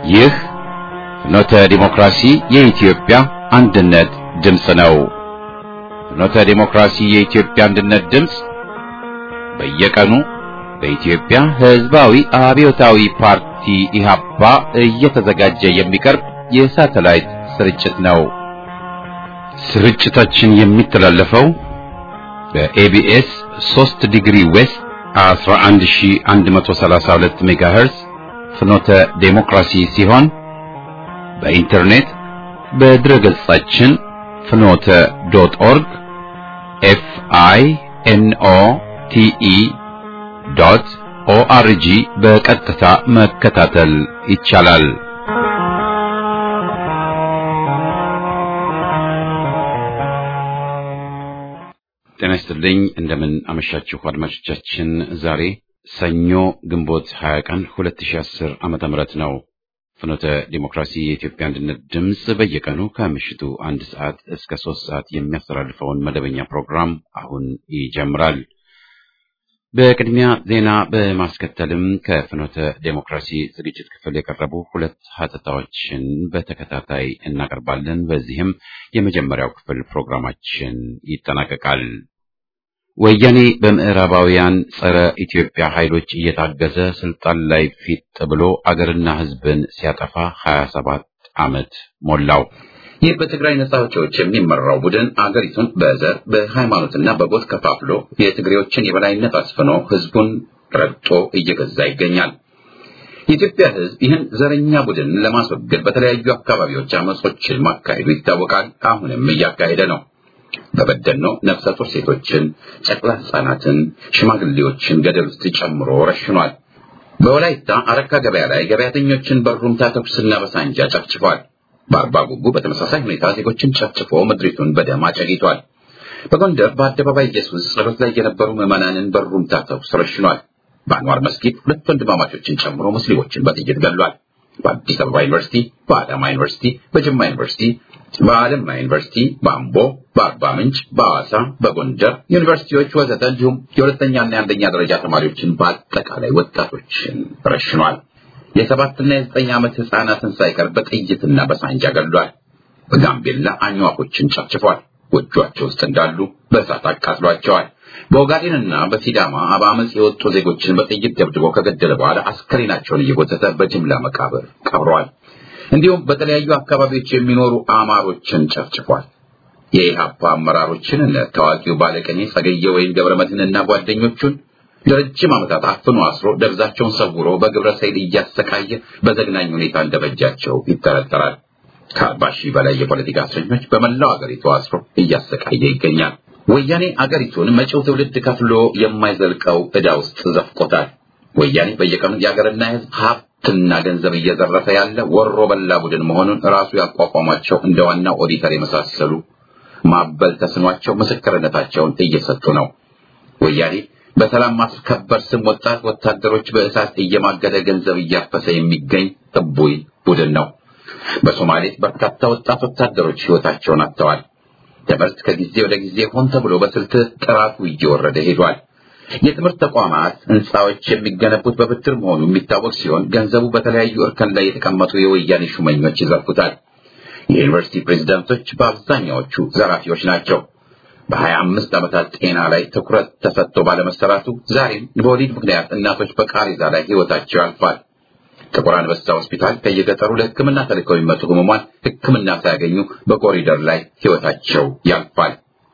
ይህ ፍኖተ ዲሞክራሲ የኢትዮጵያ አንድነት ድምፅ ነው። ፍኖተ ዲሞክራሲ የኢትዮጵያ አንድነት ድምፅ በየቀኑ በኢትዮጵያ ሕዝባዊ አብዮታዊ ፓርቲ ኢህአፓ እየተዘጋጀ የሚቀርብ የሳተላይት ስርጭት ነው። ስርጭታችን የሚተላለፈው በኤቢኤስ 3 ዲግሪ ዌስት 11132 ሜጋሄርስ ፍኖተ ዴሞክራሲ ሲሆን በኢንተርኔት በድረገጻችን ፍኖተ ዶት ኦርግ ኤፍ አይ ኤን ኦ ቲ ኢ ዶት ኦአርጂ በቀጥታ መከታተል ይቻላል። ጤና ይስጥልኝ። እንደምን አመሻችሁ አድማጮቻችን። ዛሬ ሰኞ ግንቦት 20 ቀን 2010 ዓመተ ምህረት ነው። ፍኖተ ዲሞክራሲ የኢትዮጵያ አንድነት ድምፅ በየቀኑ ከምሽቱ አንድ ሰዓት እስከ ሶስት ሰዓት የሚያስተላልፈውን መደበኛ ፕሮግራም አሁን ይጀምራል። በቅድሚያ ዜና በማስከተልም ከፍኖተ ዴሞክራሲ ዝግጅት ክፍል የቀረቡ ሁለት ሀተታዎችን በተከታታይ እናቀርባለን። በዚህም የመጀመሪያው ክፍል ፕሮግራማችን ይጠናቀቃል። ወያኔ በምዕራባውያን ጸረ ኢትዮጵያ ኃይሎች እየታገዘ ስልጣን ላይ ፊት ብሎ አገርና ሕዝብን ሲያጠፋ 27 ዓመት ሞላው። ይህ በትግራይ ነጻ አውጪዎች የሚመራው ቡድን አገሪቱን በዘር በሃይማኖትና በጎጥ ከፋፍሎ የትግሬዎችን የበላይነት አስፍኖ ህዝቡን ረግጦ እየገዛ ይገኛል። የኢትዮጵያ ህዝብ ይህን ዘረኛ ቡድን ለማስወገድ በተለያዩ አካባቢዎች አመጾችን ማካሄዱ ይታወቃል። አሁንም እያካሄደ ነው። በበደኖ ነፍሰ ጡር ሴቶችን፣ ጨቅላ ህጻናትን፣ ሽማግሌዎችን ገደል ውስጥ ጨምሮ ረሽኗል። በወላይታ አረካ ገበያ ላይ ገበያተኞችን በሩምታ ተኩስና በሳንጃ ጨፍጭፏል። በአርባ ጉጉ በተመሳሳይ ሁኔታ ዜጎችን ጨፍጭፎ ምድሪቱን በደም አጨጊቷል። በጎንደር በአደባባይ ኢየሱስ ጸሎት ላይ የነበሩ ምዕመናንን በሩምታ ተኩስ ረሽኗል። በአንዋር መስጊድ ሁለት ወንድማማቾችን ጨምሮ ሙስሊሞችን በጥይት ገሏል። በአዲስ አበባ ዩኒቨርሲቲ፣ በአዳማ ዩኒቨርሲቲ፣ በጅማ ዩኒቨርሲቲ፣ በአለማ ዩኒቨርሲቲ፣ በአምቦ፣ በአርባ ምንጭ፣ በሐዋሳ፣ በጎንደር ዩኒቨርሲቲዎች ወዘተ እንዲሁም የሁለተኛና የአንደኛ ደረጃ ተማሪዎችን በአጠቃላይ ወጣቶችን ረሽኗል። የሰባትና የዘጠኝ ዓመት ህፃናትን ሳይቀር በጥይትና በሳንጃ ገድሏል። በጋምቤላ አኝዋኮችን ጨፍጭፏል። ጎጆአቸው ውስጥ እንዳሉ በእሳት አቃጥሏቸዋል። በኦጋዴንና በሲዳማ በአመፅ የወጡ ዜጎችን በጥይት ደብድቦ ከገደለ በኋላ አስከሬናቸውን እየጎተተ በጅምላ መቃብር ቀብሯል። እንዲሁም በተለያዩ አካባቢዎች የሚኖሩ አማሮችን ጨፍጭፏል። የኢህአፓ አመራሮችን እነ ታዋቂው ባለቀኔ ጸገየ ወይን ገብረመድህንና ጓደኞቹን ለረጅም ዓመታት አፍኖ አስሮ ደብዛቸውን ሰውሮ በግብረ ሰይል እያሰቃየ በዘግናኝ ሁኔታ እንደበጃቸው ይጠረጠራል። ከአርባ ሺህ በላይ የፖለቲካ እስረኞች በመላው አገሪቱ አስሮ እያሰቃየ ይገኛል። ወያኔ አገሪቱን መጪው ትውልድ ከፍሎ የማይዘልቀው ዕዳ ውስጥ ዘፍቆታል። ወያኔ በየቀኑ የአገርና የሕዝብ ሀብትና ገንዘብ እየዘረፈ ያለ ወሮ በላ ቡድን መሆኑን ራሱ ያቋቋሟቸው እንደ ዋናው ኦዲተር የመሳሰሉ ማበል ተስኗቸው ምስክርነታቸውን እየሰጡ ነው። ወያኔ በሰላም ማስከበር ስም ወጣት ወታደሮች በእሳት እየማገደ ገንዘብ እያፈሰ የሚገኝ እቡይ ቡድን ነው። በሶማሌ በርካታ ወጣት ወታደሮች ሕይወታቸውን አጥተዋል። ትምህርት ከጊዜ ወደ ጊዜ ሆን ተብሎ በስልት ጥራቱ እየወረደ ሄዷል። የትምህርት ተቋማት ህንፃዎች የሚገነቡት በብድር መሆኑ የሚታወቅ ሲሆን ገንዘቡ በተለያዩ እርከን ላይ የተቀመጡ የወያኔ ሹመኞች ይዘርፉታል። የዩኒቨርሲቲ ፕሬዝዳንቶች በአብዛኛዎቹ ዘራፊዎች ናቸው። በሀያ አምስት ዓመታት ጤና ላይ ትኩረት ተሰጥቶ ባለመሰራቱ ዛሬም በወሊድ ምክንያት እናቶች በቃሬዛ ላይ ህይወታቸው ያልፋል። ጥቁር አንበሳ ሆስፒታል ከየገጠሩ ለሕክምና ተልከው የሚመጡ ህሙማን ሕክምና ሳያገኙ በኮሪደር ላይ ህይወታቸው ያልፋል።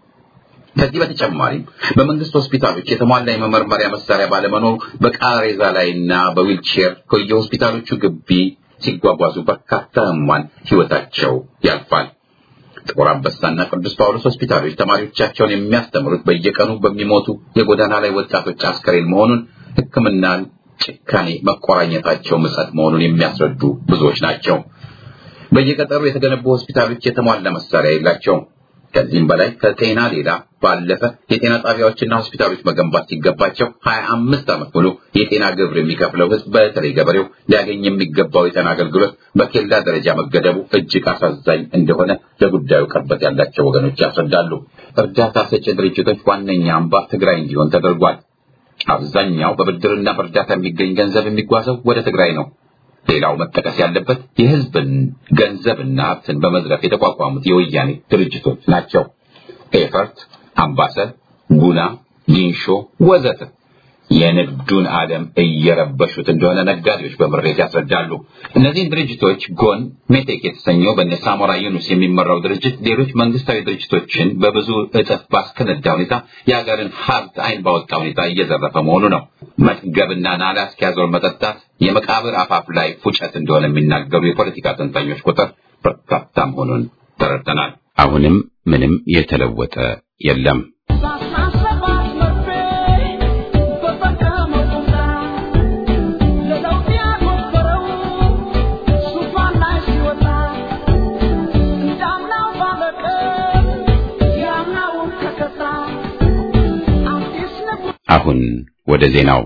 ከዚህ በተጨማሪም በመንግስት ሆስፒታሎች የተሟላ የመመርመሪያ መሳሪያ ባለመኖሩ በቃሬዛ ላይና በዊልቼር ከየሆስፒታሎቹ ግቢ ሲጓጓዙ በርካታ ህሙማን ህይወታቸው ያልፋል። ጥቁር አንበሳና ቅዱስ ጳውሎስ ሆስፒታሎች ተማሪዎቻቸውን የሚያስተምሩት በየቀኑ በሚሞቱ የጎዳና ላይ ወጣቶች አስከሬን መሆኑን ሕክምናን ጭካኔ መቆራኘታቸው ምጸት መሆኑን የሚያስረዱ ብዙዎች ናቸው። በየገጠሩ የተገነቡ ሆስፒታሎች የተሟላ መሳሪያ የላቸውም። ከዚህም በላይ ከጤና ሌላ ባለፈ የጤና ጣቢያዎችና ሆስፒታሎች መገንባት ሲገባቸው ሀያ አምስት ዓመት ሙሉ የጤና ግብር የሚከፍለው ህዝብ በተለይ ገበሬው ሊያገኝ የሚገባው የጤና አገልግሎት በኬላ ደረጃ መገደቡ እጅግ አሳዛኝ እንደሆነ ለጉዳዩ ቅርበት ያላቸው ወገኖች ያስረዳሉ። እርዳታ ሰጪ ድርጅቶች ዋነኛ አምባ ትግራይ እንዲሆን ተደርጓል። አብዛኛው በብድርና በእርዳታ የሚገኝ ገንዘብ የሚጓዘው ወደ ትግራይ ነው። ሌላው መጠቀስ ያለበት የህዝብን ገንዘብና ሀብትን በመዝረፍ የተቋቋሙት የወያኔ ድርጅቶች ናቸው። ኤፈርት፣ አምባሰል፣ ጉና፣ ጊንሾ ወዘተ የንግዱን ዓለም እየረበሹት እንደሆነ ነጋዴዎች በምሬት ያስረዳሉ። እነዚህን ድርጅቶች ጎን ሜቴክ የተሰኘው በነ ሳሞራ ዩኑስ የሚመራው ድርጅት ሌሎች መንግስታዊ ድርጅቶችን በብዙ እጥፍ ባስከነዳ ሁኔታ የሀገርን ሀብት አይን ባወጣ ሁኔታ እየዘረፈ መሆኑ ነው። መጥገብና ናላ እስኪያዞር መጠጣት የመቃብር አፋፍ ላይ ፉጨት እንደሆነ የሚናገሩ የፖለቲካ ተንታኞች ቁጥር በርካታ መሆኑን ተረድተናል። አሁንም ምንም የተለወጠ የለም። አሁን ወደ ዜናው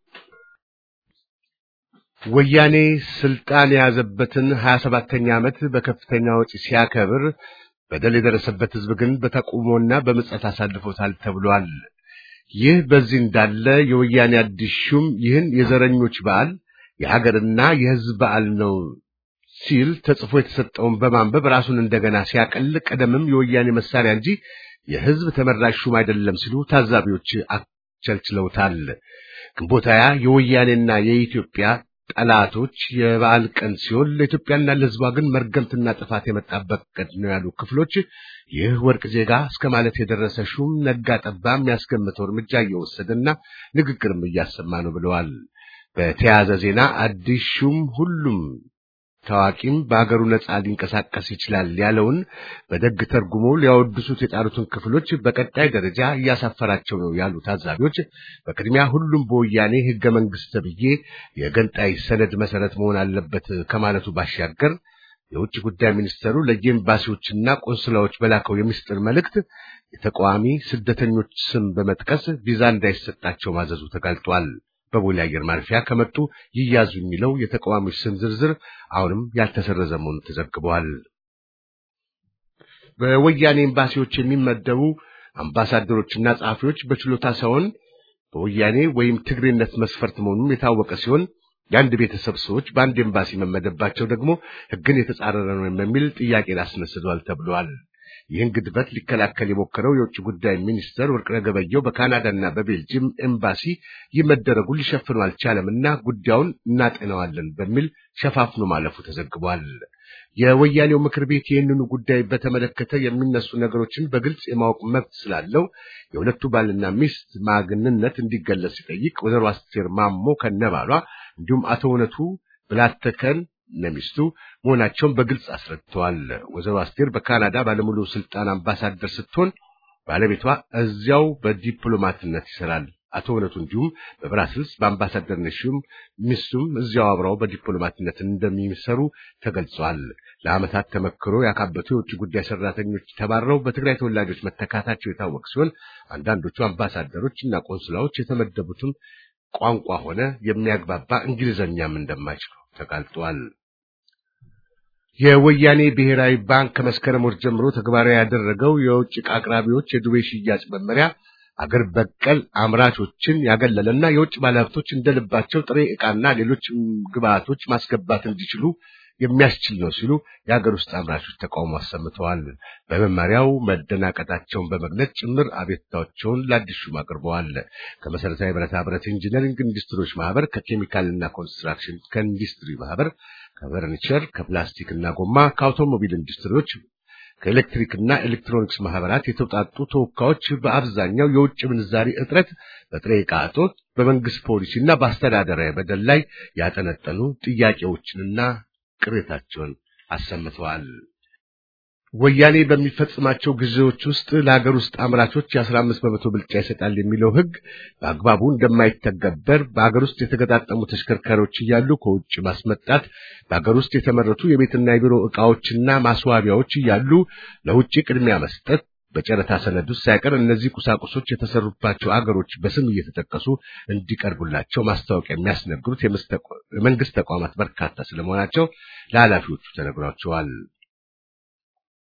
ወያኔ ስልጣን የያዘበትን 27ኛ ዓመት በከፍተኛ ወጪ ሲያከብር በደል የደረሰበት ሕዝብ ግን በተቃውሞና በምጸት አሳልፎታል ተብሏል። ይህ በዚህ እንዳለ የወያኔ አዲስ ሹም ይህን የዘረኞች በዓል የሀገርና የሕዝብ በዓል ነው ሲል ተጽፎ የተሰጠውን በማንበብ ራሱን እንደገና ሲያቀል ቀደምም የወያኔ መሳሪያ እንጂ የሕዝብ ተመራጭ ሹም አይደለም ሲሉ ታዛቢዎች አቸልችለውታል። ግንቦት ሃያ የወያኔና የኢትዮጵያ ጠላቶች የበዓል ቀን ሲሆን ለኢትዮጵያና ለሕዝቧ ግን መርገምትና ጥፋት የመጣበት ቀን ነው ያሉ ክፍሎች ይህ ወርቅ ዜጋ እስከ ማለት የደረሰ ሹም ነጋ ጠባ የሚያስገምተው እርምጃ እየወሰደና ንግግርም እያሰማ ነው ብለዋል። በተያያዘ ዜና አዲስ ሹም ሁሉም ታዋቂም በሀገሩ ነጻ ሊንቀሳቀስ ይችላል ያለውን በደግ ተርጉሞ ሊያወድሱት የጣሩትን ክፍሎች በቀጣይ ደረጃ እያሳፈራቸው ነው ያሉ ታዛቢዎች በቅድሚያ ሁሉም በወያኔ ሕገ መንግሥት ተብዬ የገንጣይ ሰነድ መሰረት መሆን አለበት ከማለቱ ባሻገር የውጭ ጉዳይ ሚኒስተሩ ለየኤምባሲዎችና ቆንስላዎች በላከው የምስጢር መልእክት የተቃዋሚ ስደተኞች ስም በመጥቀስ ቪዛ እንዳይሰጣቸው ማዘዙ ተጋልጧል። በቦሌ አየር ማረፊያ ከመጡ ይያዙ የሚለው የተቃዋሚዎች ስም ዝርዝር አሁንም ያልተሰረዘ መሆኑ ተዘግቧል። በወያኔ ኤምባሲዎች የሚመደቡ አምባሳደሮችና ጸሐፊዎች በችሎታ ሳይሆን በወያኔ ወይም ትግሬነት መስፈርት መሆኑም የታወቀ ሲሆን የአንድ ቤተሰብ ሰዎች በአንድ ኤምባሲ መመደባቸው ደግሞ ሕግን የተጻረረ ነው የሚል ጥያቄን አስነስቷል ተብሏል። ይህን ግድበት ሊከላከል የሞከረው የውጭ ጉዳይ ሚኒስተር ወርቅነህ ገበየሁ በካናዳና በቤልጅየም ኤምባሲ ይህ መደረጉን ሊሸፍኑ አልቻለምና ጉዳዩን እናጤነዋለን በሚል ሸፋፍኖ ማለፉ ተዘግቧል። የወያኔው ምክር ቤት ይህንኑ ጉዳይ በተመለከተ የሚነሱ ነገሮችን በግልጽ የማወቅ መብት ስላለው የሁለቱ ባልና ሚስት ማግንነት እንዲገለጽ ሲጠይቅ ወይዘሮ አስቴር ማሞ ከነባሏ እንዲሁም አቶ እውነቱ ብላተከን ነሚስቱ መሆናቸውን በግልጽ አስረድተዋል። ወይዘሮ አስቴር በካናዳ ባለሙሉ ስልጣን አምባሳደር ስትሆን ባለቤቷ እዚያው በዲፕሎማትነት ይሰራል። አቶ እውነቱ እንዲሁም በብራስልስ በአምባሳደርነት ሹም ሚስቱም እዚያው አብረው በዲፕሎማትነት እንደሚሰሩ ተገልጿል። ለዓመታት ተመክሮ ያካበቱ የውጭ ጉዳይ ሰራተኞች ተባረው በትግራይ ተወላጆች መተካታቸው የታወቅ ሲሆን አንዳንዶቹ አምባሳደሮች እና ቆንስላዎች የተመደቡትን ቋንቋ ሆነ የሚያግባባ እንግሊዘኛም እንደማይችሉ ተጋልጧል። የወያኔ ብሔራዊ ባንክ ከመስከረም ወር ጀምሮ ተግባራዊ ያደረገው የውጭ ዕቃ አቅራቢዎች የዱቤ ሽያጭ መመሪያ አገር በቀል አምራቾችን ያገለለና የውጭ ባለሀብቶች እንደልባቸው ጥሬ ዕቃና ሌሎች ግብዓቶች ማስገባት እንዲችሉ የሚያስችል ነው ሲሉ የሀገር ውስጥ አምራቾች ተቃውሞ አሰምተዋል። በመመሪያው መደናቀጣቸውን በመግለጽ ጭምር አቤቱታቸውን ለአዲስ ሹም አቅርበዋል። ከመሰረታዊ ብረታ ብረት ኢንጂነሪንግ ኢንዱስትሪዎች ማህበር፣ ከኬሚካልና ኮንስትራክሽን ከኢንዱስትሪ ማህበር፣ ከፈርኒቸር፣ ከፕላስቲክና ጎማ፣ ከአውቶሞቢል ኢንዱስትሪዎች ከኤሌክትሪክና ኤሌክትሮኒክስ ማህበራት የተውጣጡ ተወካዮች በአብዛኛው የውጭ ምንዛሪ እጥረት፣ በጥሬ ዕቃ እጦት፣ በመንግስት ፖሊሲና በአስተዳደራዊ በደል ላይ ያጠነጠኑ ጥያቄዎችንና ቅሬታቸውን አሰምተዋል። ወያኔ በሚፈጽማቸው ጊዜዎች ውስጥ ለሀገር ውስጥ አምራቾች የአስራ አምስት በመቶ ብልጫ ይሰጣል የሚለው ሕግ በአግባቡ እንደማይተገበር በሀገር ውስጥ የተገጣጠሙ ተሽከርካሪዎች እያሉ ከውጭ ማስመጣት፣ በሀገር ውስጥ የተመረቱ የቤትና የቢሮ ዕቃዎችና ማስዋቢያዎች እያሉ ለውጭ ቅድሚያ መስጠት በጨረታ ሰነድ ውስጥ ሳይቀር እነዚህ ቁሳቁሶች የተሰሩባቸው አገሮች በስም እየተጠቀሱ እንዲቀርቡላቸው ማስታወቂያ የሚያስነግሩት የመንግስት ተቋማት በርካታ ስለመሆናቸው ለኃላፊዎቹ ተነግሯቸዋል።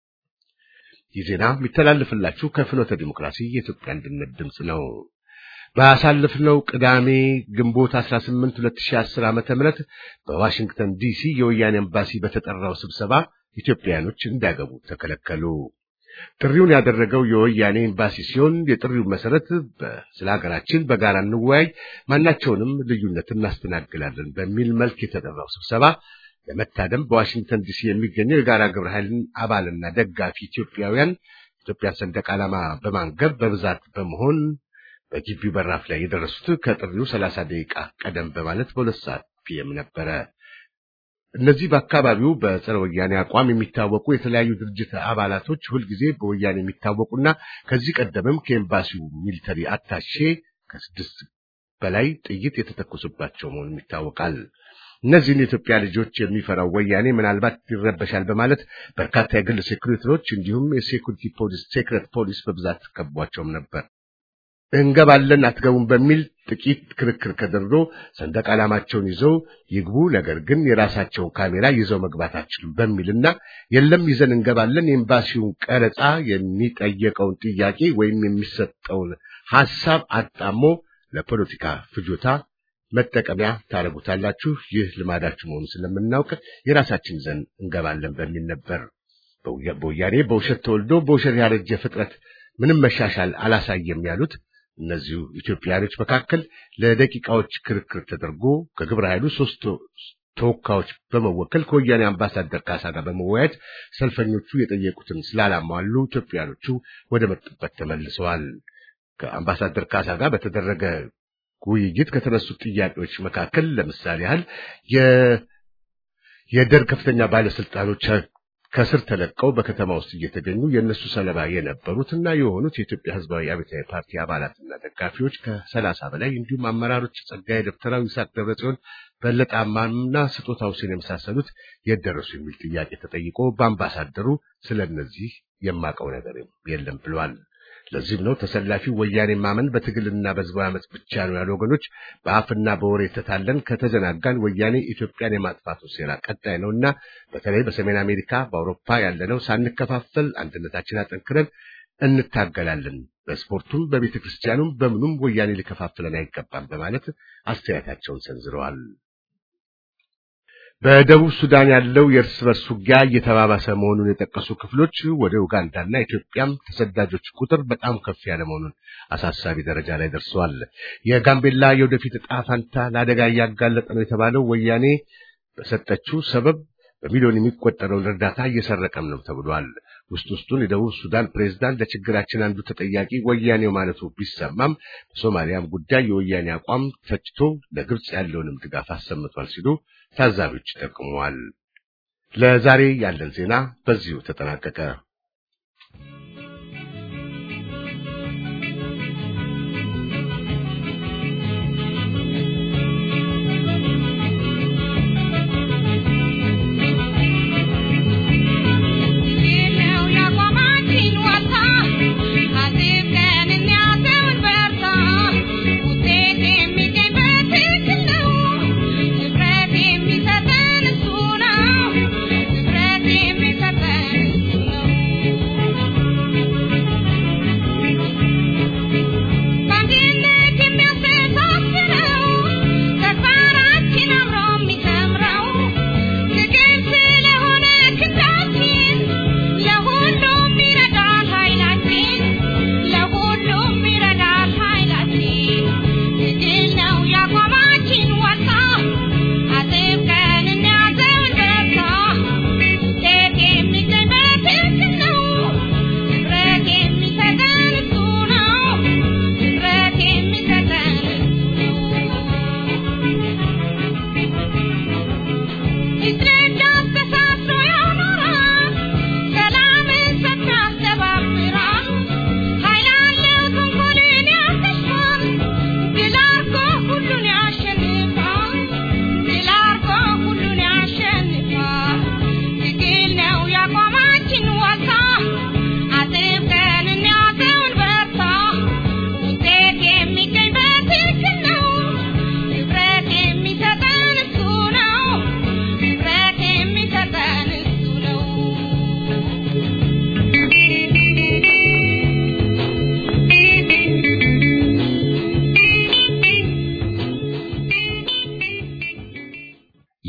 ይህ ዜና የሚተላለፍላችሁ ከፍኖተ ዲሞክራሲ የኢትዮጵያ አንድነት ድምፅ ነው። ባሳለፍነው ቅዳሜ ግንቦት 18 2010 ዓመተ ምህረት በዋሽንግተን ዲሲ የወያኔ ኤምባሲ በተጠራው ስብሰባ ኢትዮጵያኖች እንዳይገቡ ተከለከሉ። ጥሪውን ያደረገው የወያኔ ኤምባሲ ሲሆን የጥሪው መሰረት ስለ ሀገራችን በጋራ እንወያይ፣ ማናቸውንም ልዩነት እናስተናግላለን በሚል መልክ የተጠራው ስብሰባ ለመታደም በዋሽንግተን ዲሲ የሚገኘው የጋራ ግብረ ኃይልን አባልና ደጋፊ ኢትዮጵያውያን ኢትዮጵያን ሰንደቅ ዓላማ በማንገብ በብዛት በመሆን በግቢው በራፍ ላይ የደረሱት ከጥሪው ሰላሳ ደቂቃ ቀደም በማለት በሁለት ሰዓት ፒኤም ነበረ። እነዚህ በአካባቢው በጸረ ወያኔ አቋም የሚታወቁ የተለያዩ ድርጅት አባላቶች ሁልጊዜ በወያኔ የሚታወቁና ከዚህ ቀደምም ከኤምባሲው ሚሊተሪ አታሼ ከስድስት በላይ ጥይት የተተኮሱባቸው መሆኑም ይታወቃል። እነዚህን የኢትዮጵያ ልጆች የሚፈራው ወያኔ ምናልባት ይረበሻል በማለት በርካታ የግል ሴኩሪቲዎች እንዲሁም የሴኩሪቲ ፖሊስ ሴክሬት ፖሊስ በብዛት ከቧቸውም ነበር። እንገባለን አትገቡም በሚል ጥቂት ክርክር ተደርጎ ሰንደቅ ዓላማቸውን ይዘው ይግቡ፣ ነገር ግን የራሳቸውን ካሜራ ይዘው መግባት አይችሉም በሚልና የለም ይዘን እንገባለን የኤምባሲውን ቀረጻ የሚጠየቀውን ጥያቄ ወይም የሚሰጠውን ሐሳብ አጣሞ ለፖለቲካ ፍጆታ መጠቀሚያ ታደርጉታላችሁ። ይህ ልማዳችሁ መሆኑን ስለምናውቅ የራሳችን ይዘን እንገባለን በሚል ነበር። በወያኔ በውሸት ተወልዶ በውሸት ያረጀ ፍጥረት ምንም መሻሻል አላሳየም ያሉት እነዚሁ ኢትዮጵያኖች መካከል ለደቂቃዎች ክርክር ተደርጎ ከግብረ ኃይሉ ሶስት ተወካዮች በመወከል ከወያኔ አምባሳደር ካሳ ጋር በመወያየት ሰልፈኞቹ የጠየቁትን ስላላሟሉ ኢትዮጵያኖቹ ወደ መጡበት ተመልሰዋል። ከአምባሳደር ካሳ ጋር በተደረገ ውይይት ከተነሱት ጥያቄዎች መካከል ለምሳሌ ያህል የደርግ ከፍተኛ ባለስልጣኖች ከስር ተለቀው በከተማ ውስጥ እየተገኙ የእነሱ ሰለባ የነበሩትና የሆኑት የኢትዮጵያ ሕዝባዊ አብዮታዊ ፓርቲ አባላትና ደጋፊዎች ከሰላሳ በላይ እንዲሁም አመራሮች ጸጋዬ ደብተራው፣ ይስሐቅ ደብረጽዮን፣ በለጠ አማንና ስጦታ ሁሴን የመሳሰሉት የደረሱ የሚል ጥያቄ ተጠይቆ በአምባሳደሩ ስለ እነዚህ የማውቀው ነገር የለም ብለዋል። ለዚህም ነው ተሰላፊው ወያኔ ማመን በትግልና በህዝባዊ አመፅ ብቻ ነው ያሉ ወገኖች በአፍና በወሬ ተታለን ከተዘናጋን ወያኔ ኢትዮጵያን የማጥፋቱ ሴራ ቀጣይ ነውና በተለይ በሰሜን አሜሪካ፣ በአውሮፓ ያለነው ሳንከፋፈል አንድነታችን አጠንክረን እንታገላለን። በስፖርቱም በቤተ ክርስቲያኑም በምኑም ወያኔ ሊከፋፍለን አይገባም በማለት አስተያየታቸውን ሰንዝረዋል። በደቡብ ሱዳን ያለው የእርስ በርስ ውጊያ እየተባባሰ መሆኑን የጠቀሱ ክፍሎች ወደ ኡጋንዳና ኢትዮጵያም ተሰዳጆች ቁጥር በጣም ከፍ ያለ መሆኑን አሳሳቢ ደረጃ ላይ ደርሰዋል። የጋምቤላ የወደፊት ዕጣ ፈንታ ለአደጋ እያጋለጠ ነው የተባለው ወያኔ በሰጠችው ሰበብ በሚሊዮን የሚቆጠረውን እርዳታ እየሰረቀም ነው ተብሏል። ውስጥ ውስጡን የደቡብ ሱዳን ፕሬዝዳንት ለችግራችን አንዱ ተጠያቂ ወያኔው ማለቱ ቢሰማም በሶማሊያም ጉዳይ የወያኔ አቋም ተችቶ ለግብጽ ያለውንም ድጋፍ አሰምቷል ሲሉ ታዛቢዎች ጠቁመዋል። ለዛሬ ያለን ዜና በዚሁ ተጠናቀቀ። Thank you.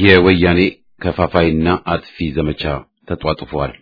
የወያኔ ከፋፋይና አጥፊ ዘመቻ ተጧጡፏል።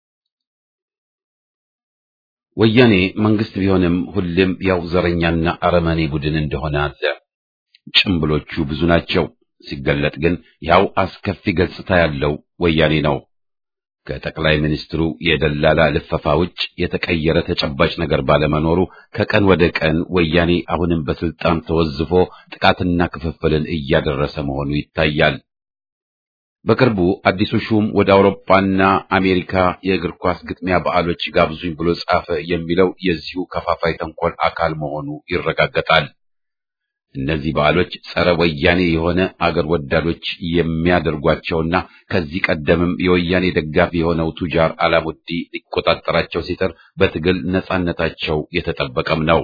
ወያኔ መንግስት ቢሆንም ሁሌም ያው ዘረኛና አረመኔ ቡድን እንደሆነ አለ። ጭምብሎቹ ብዙ ናቸው። ሲገለጥ ግን ያው አስከፊ ገጽታ ያለው ወያኔ ነው። ከጠቅላይ ሚኒስትሩ የደላላ ልፈፋ ውጭ የተቀየረ ተጨባጭ ነገር ባለመኖሩ ከቀን ወደ ቀን ወያኔ አሁንም በስልጣን ተወዝፎ ጥቃትና ክፍፍልን እያደረሰ መሆኑ ይታያል። በቅርቡ አዲሱ ሹም ወደ አውሮፓና አሜሪካ የእግር ኳስ ግጥሚያ በዓሎች ጋብዙኝ ብሎ ጻፈ የሚለው የዚሁ ከፋፋይ ተንኮል አካል መሆኑ ይረጋገጣል። እነዚህ በዓሎች ጸረ ወያኔ የሆነ አገር ወዳዶች የሚያደርጓቸውና ከዚህ ቀደምም የወያኔ ደጋፊ የሆነው ቱጃር አላሙዲ ሊቆጣጠራቸው ሲጥር በትግል ነጻነታቸው የተጠበቀም ነው።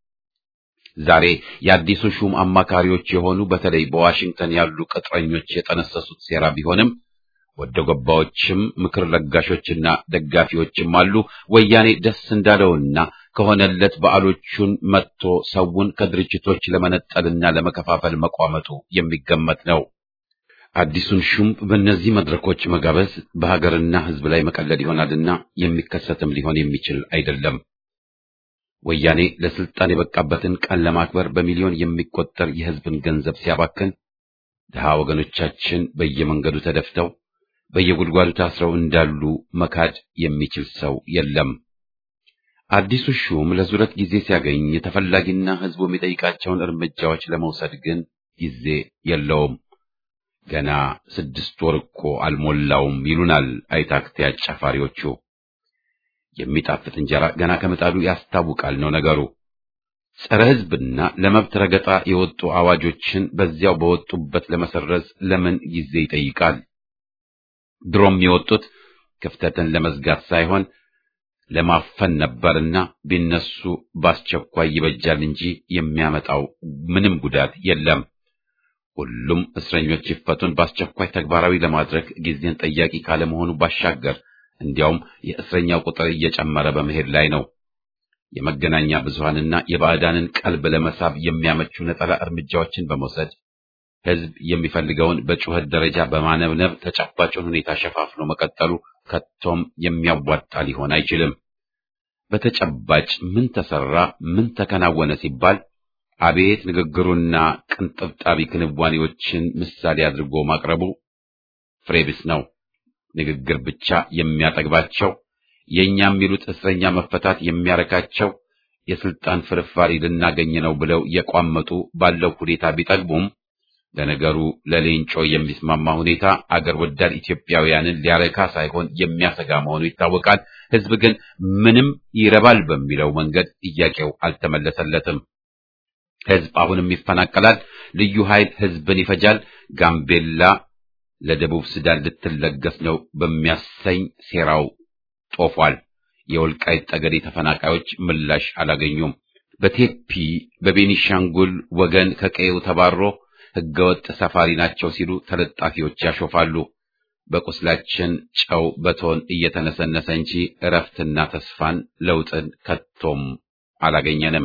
ዛሬ የአዲሱ ሹም አማካሪዎች የሆኑ በተለይ በዋሽንግተን ያሉ ቅጥረኞች የጠነሰሱት ሴራ ቢሆንም ወደ ገባዎችም ምክር ለጋሾችና ደጋፊዎችም አሉ። ወያኔ ደስ እንዳለውና ከሆነለት በዓሎቹን መጥቶ ሰውን ከድርጅቶች ለመነጠልና ለመከፋፈል መቋመጡ የሚገመት ነው። አዲሱን ሹም በእነዚህ መድረኮች መጋበዝ በሀገርና ሕዝብ ላይ መቀለድ ይሆናልና የሚከሰትም ሊሆን የሚችል አይደለም። ወያኔ ለስልጣን የበቃበትን ቀን ለማክበር በሚሊዮን የሚቆጠር የሕዝብን ገንዘብ ሲያባክን ድሃ ወገኖቻችን በየመንገዱ ተደፍተው በየጉድጓዱ ታስረው እንዳሉ መካድ የሚችል ሰው የለም። አዲሱ ሹም ለዙረት ጊዜ ሲያገኝ ተፈላጊና ሕዝቡ የሚጠይቃቸውን እርምጃዎች ለመውሰድ ግን ጊዜ የለውም። ገና ስድስት ወር እኮ አልሞላውም ይሉናል አይታክቴ አጫፋሪዎቹ። የሚጣፍጥ እንጀራ ገና ከምጣዱ ያስታውቃል ነው ነገሩ። ጸረ ሕዝብና ለመብት ረገጣ የወጡ አዋጆችን በዚያው በወጡበት ለመሰረዝ ለምን ጊዜ ይጠይቃል? ድሮም የወጡት ክፍተትን ለመዝጋት ሳይሆን ለማፈን ነበርና ቢነሱ በአስቸኳይ ይበጃል እንጂ የሚያመጣው ምንም ጉዳት የለም። ሁሉም እስረኞች ይፈቱን በአስቸኳይ ተግባራዊ ለማድረግ ጊዜን ጠያቂ ካለመሆኑ ባሻገር እንዲያውም የእስረኛው ቁጥር እየጨመረ በመሄድ ላይ ነው። የመገናኛ ብዙሃንና የባዕዳንን ቀልብ ለመሳብ የሚያመቹ ነጠላ እርምጃዎችን በመውሰድ ሕዝብ የሚፈልገውን በጩኸት ደረጃ በማነብነብ ተጨባጩን ሁኔታ ሸፋፍኖ መቀጠሉ ከቶም የሚያዋጣ ሊሆን አይችልም። በተጨባጭ ምን ተሰራ፣ ምን ተከናወነ ሲባል አቤት ንግግሩና ቅንጥብጣቢ ክንዋኔዎችን ምሳሌ አድርጎ ማቅረቡ ፍሬቢስ ነው። ንግግር ብቻ የሚያጠግባቸው የእኛ የሚሉት እስረኛ መፈታት የሚያረካቸው የስልጣን ፍርፋሪ ልናገኝ ነው ብለው የቋመጡ ባለው ሁኔታ ቢጠግቡም ለነገሩ ለሌንጮ የሚስማማ ሁኔታ አገር ወዳድ ኢትዮጵያውያንን ሊያረካ ሳይሆን የሚያሰጋ መሆኑ ይታወቃል። ሕዝብ ግን ምንም ይረባል በሚለው መንገድ ጥያቄው አልተመለሰለትም። ሕዝብ አሁንም ይፈናቀላል። ልዩ ኃይል ሕዝብን ይፈጃል። ጋምቤላ ለደቡብ ሱዳን ልትለገስ ነው በሚያሰኝ ሴራው ጦፏል። የወልቃይት ጠገዴ ተፈናቃዮች ምላሽ አላገኙም። በቴፒ በቤኒሻንጉል ወገን ከቀዬው ተባሮ ሕገወጥ ሰፋሪ ናቸው ሲሉ ተለጣፊዎች ያሾፋሉ። በቁስላችን ጨው በቶን እየተነሰነሰ እንጂ እረፍትና ተስፋን ለውጥን ከቶም አላገኘንም።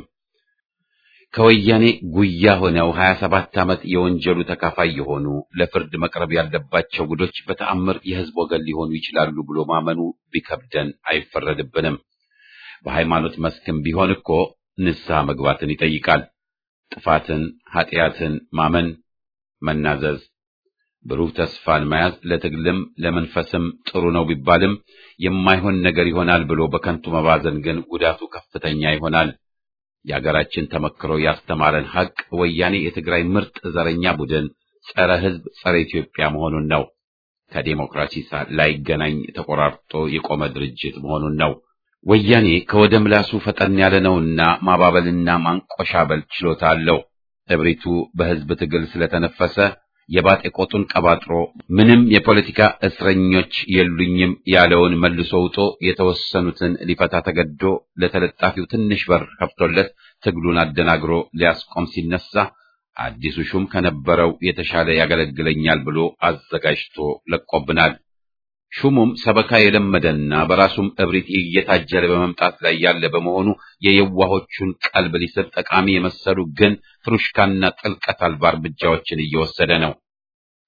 ከወያኔ ጉያ ሆነው 27 ዓመት የወንጀሉ ተካፋይ የሆኑ ለፍርድ መቅረብ ያለባቸው ጉዶች በተአምር የሕዝብ ወገን ሊሆኑ ይችላሉ ብሎ ማመኑ ቢከብደን አይፈረድብንም። በሃይማኖት መስክም ቢሆን እኮ ንስሐ መግባትን ይጠይቃል። ጥፋትን፣ ኃጢአትን ማመን፣ መናዘዝ፣ ብሩህ ተስፋን መያዝ ለትግልም ለመንፈስም ጥሩ ነው ቢባልም የማይሆን ነገር ይሆናል ብሎ በከንቱ መባዘን ግን ጉዳቱ ከፍተኛ ይሆናል። የአገራችን ተመክሮ ያስተማረን ሐቅ ወያኔ የትግራይ ምርጥ ዘረኛ ቡድን ጸረ ሕዝብ፣ ጸረ ኢትዮጵያ መሆኑን ነው። ከዴሞክራሲ ላይገናኝ ተቆራርጦ የቆመ ድርጅት መሆኑን ነው። ወያኔ ከወደ ምላሱ ፈጠን ያለ ነውና ማባበልና ማንቆሻበል ችሎታ አለው። እብሪቱ በሕዝብ ትግል ስለተነፈሰ የባጤ ቆጡን ቀባጥሮ ምንም የፖለቲካ እስረኞች የሉኝም ያለውን መልሶ ውጦ የተወሰኑትን ሊፈታ ተገዶ ለተለጣፊው ትንሽ በር ከፍቶለት ትግሉን አደናግሮ ሊያስቆም ሲነሳ አዲሱ ሹም ከነበረው የተሻለ ያገለግለኛል ብሎ አዘጋጅቶ ለቆብናል። ሹሙም ሰበካ የለመደና በራሱም እብሪት እየታጀለ በመምጣት ላይ ያለ በመሆኑ የየዋሆቹን ቀልብ ሊስብ ጠቃሚ የመሰሉ ግን ፍሩሽካና ጥልቀት አልባ እርምጃዎችን እየወሰደ ነው።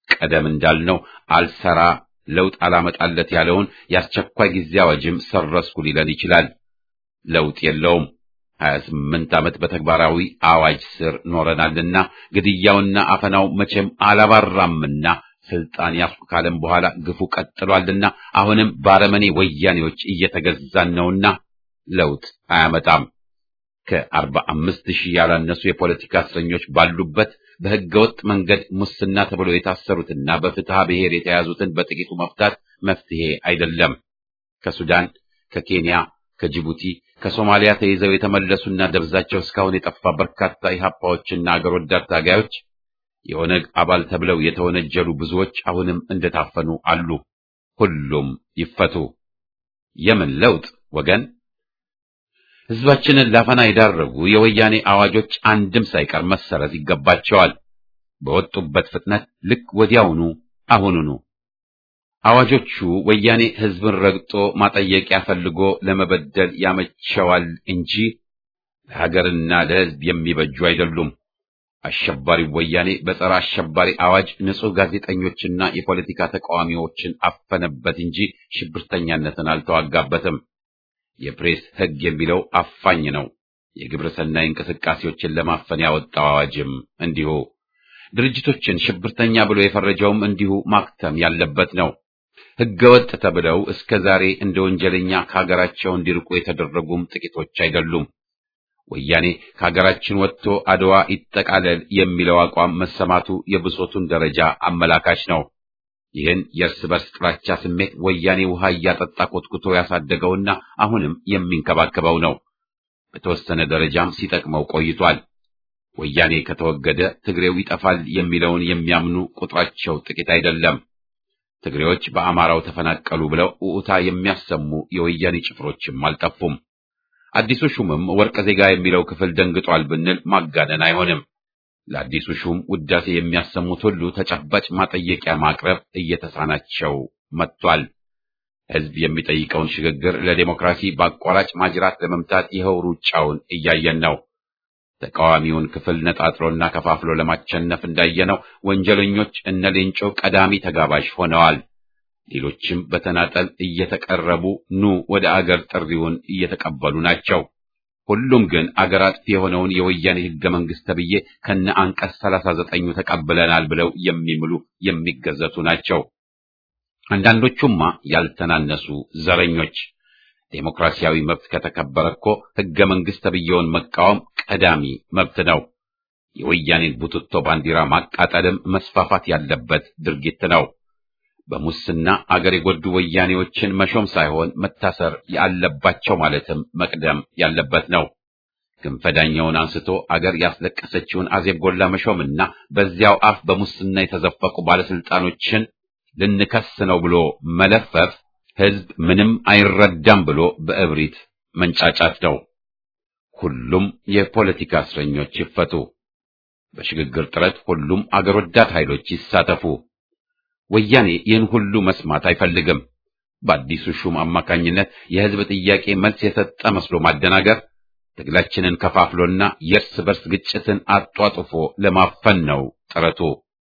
ቀደም እንዳልነው አልሰራ ለውጥ አላመጣለት ያለውን የአስቸኳይ ጊዜ አዋጅም ሰረስኩ ሊለን ይችላል። ለውጥ የለውም። ሀያ ስምንት ዓመት በተግባራዊ አዋጅ ስር ኖረናልና ግድያውና አፈናው መቼም አላባራምና ስልጣን ያስኩ ካለም በኋላ ግፉ ቀጥሏልና አሁንም ባረመኔ ወያኔዎች እየተገዛን ነውና ለውጥ አያመጣም። ከአርባ አምስት ሺህ ያላነሱ የፖለቲካ እስረኞች ባሉበት በሕገወጥ መንገድ ሙስና ተብሎ የታሰሩትና በፍትሐ ብሔር የተያዙትን በጥቂቱ መፍታት መፍትሄ አይደለም። ከሱዳን፣ ከኬንያ፣ ከጅቡቲ፣ ከሶማሊያ ተይዘው የተመለሱና ደብዛቸው እስካሁን የጠፋ በርካታ ኢህአፓዎችና አገር ወዳድ ታጋዮች የኦነግ አባል ተብለው የተወነጀሉ ብዙዎች አሁንም እንደታፈኑ አሉ። ሁሉም ይፈቱ። የምን ለውጥ ወገን? ህዝባችንን ላፈና የዳረጉ የወያኔ አዋጆች አንድም ሳይቀር መሰረዝ ይገባቸዋል። በወጡበት ፍጥነት ልክ ወዲያውኑ አሁኑኑ። አዋጆቹ ወያኔ ህዝብን ረግጦ ማጠየቂያ ፈልጎ ለመበደል ያመቸዋል እንጂ ለሀገርና ለህዝብ የሚበጁ አይደሉም። አሸባሪው ወያኔ በጸረ አሸባሪ አዋጅ ንጹህ ጋዜጠኞችና የፖለቲካ ተቃዋሚዎችን አፈነበት እንጂ ሽብርተኛነትን አልተዋጋበትም። የፕሬስ ህግ የሚለው አፋኝ ነው። የግብረ ሰናይ እንቅስቃሴዎችን ለማፈን ያወጣው አዋጅም እንዲሁ። ድርጅቶችን ሽብርተኛ ብሎ የፈረጀውም እንዲሁ ማክተም ያለበት ነው። ህገወጥ ተብለው እስከ ዛሬ እንደ ወንጀለኛ ከሀገራቸው እንዲርቁ የተደረጉም ጥቂቶች አይደሉም። ወያኔ ከሀገራችን ወጥቶ አድዋ ይጠቃለል የሚለው አቋም መሰማቱ የብሶቱን ደረጃ አመላካች ነው። ይህን የእርስ በርስ ጥላቻ ስሜት ወያኔ ውሃ እያጠጣ ኮትኩቶ ያሳደገውና አሁንም የሚንከባከበው ነው። በተወሰነ ደረጃም ሲጠቅመው ቆይቷል። ወያኔ ከተወገደ ትግሬው ይጠፋል የሚለውን የሚያምኑ ቁጥራቸው ጥቂት አይደለም። ትግሬዎች በአማራው ተፈናቀሉ ብለው ኡኡታ የሚያሰሙ የወያኔ ጭፍሮችም አልጠፉም። አዲሱ ሹምም ወርቀ ዜጋ የሚለው ክፍል ደንግጧል ብንል ማጋነን አይሆንም። ለአዲሱ ሹም ውዳሴ የሚያሰሙት ሁሉ ተጨባጭ ማጠየቂያ ማቅረብ እየተሳናቸው መጥቷል። ሕዝብ የሚጠይቀውን ሽግግር ለዴሞክራሲ በአቋራጭ ማጅራት ለመምታት ይኸው ሩጫውን እያየን ነው። ተቃዋሚውን ክፍል ነጣጥሎና ከፋፍሎ ለማቸነፍ እንዳየነው ወንጀለኞች እነ ሌንጮ ቀዳሚ ተጋባዥ ሆነዋል። ሌሎችም በተናጠል እየተቀረቡ ኑ ወደ አገር ጥሪውን እየተቀበሉ ናቸው። ሁሉም ግን አገር አጥፊ የሆነውን የወያኔ ሕገ መንግሥት ተብዬ ከነ አንቀጽ ሰላሳ ዘጠኙ ተቀብለናል ብለው የሚምሉ የሚገዘቱ ናቸው። አንዳንዶቹማ ያልተናነሱ ዘረኞች ዴሞክራሲያዊ መብት ከተከበረ እኮ ሕገ መንግሥት ተብዬውን መቃወም ቀዳሚ መብት ነው። የወያኔን ቡትቶ ባንዲራ ማቃጠልም መስፋፋት ያለበት ድርጊት ነው። በሙስና አገር የጎዱ ወያኔዎችን መሾም ሳይሆን መታሰር ያለባቸው ማለትም መቅደም ያለበት ነው። ክንፈዳኛውን አንስቶ አገር ያስለቀሰችውን አዜብ ጎላ መሾምና በዚያው አፍ በሙስና የተዘፈቁ ባለስልጣኖችን ልንከስ ነው ብሎ መለፈፍ ሕዝብ ምንም አይረዳም ብሎ በእብሪት መንጫጫት ነው። ሁሉም የፖለቲካ እስረኞች ይፈቱ። በሽግግር ጥረት ሁሉም አገር ወዳድ ኃይሎች ይሳተፉ። ወያኔ ይህን ሁሉ መስማት አይፈልግም። በአዲሱ ሹም አማካኝነት የሕዝብ ጥያቄ መልስ የሰጠ መስሎ ማደናገር ትግላችንን ከፋፍሎና የእርስ በርስ ግጭትን አጧጥፎ ለማፈን ነው ጥረቱ።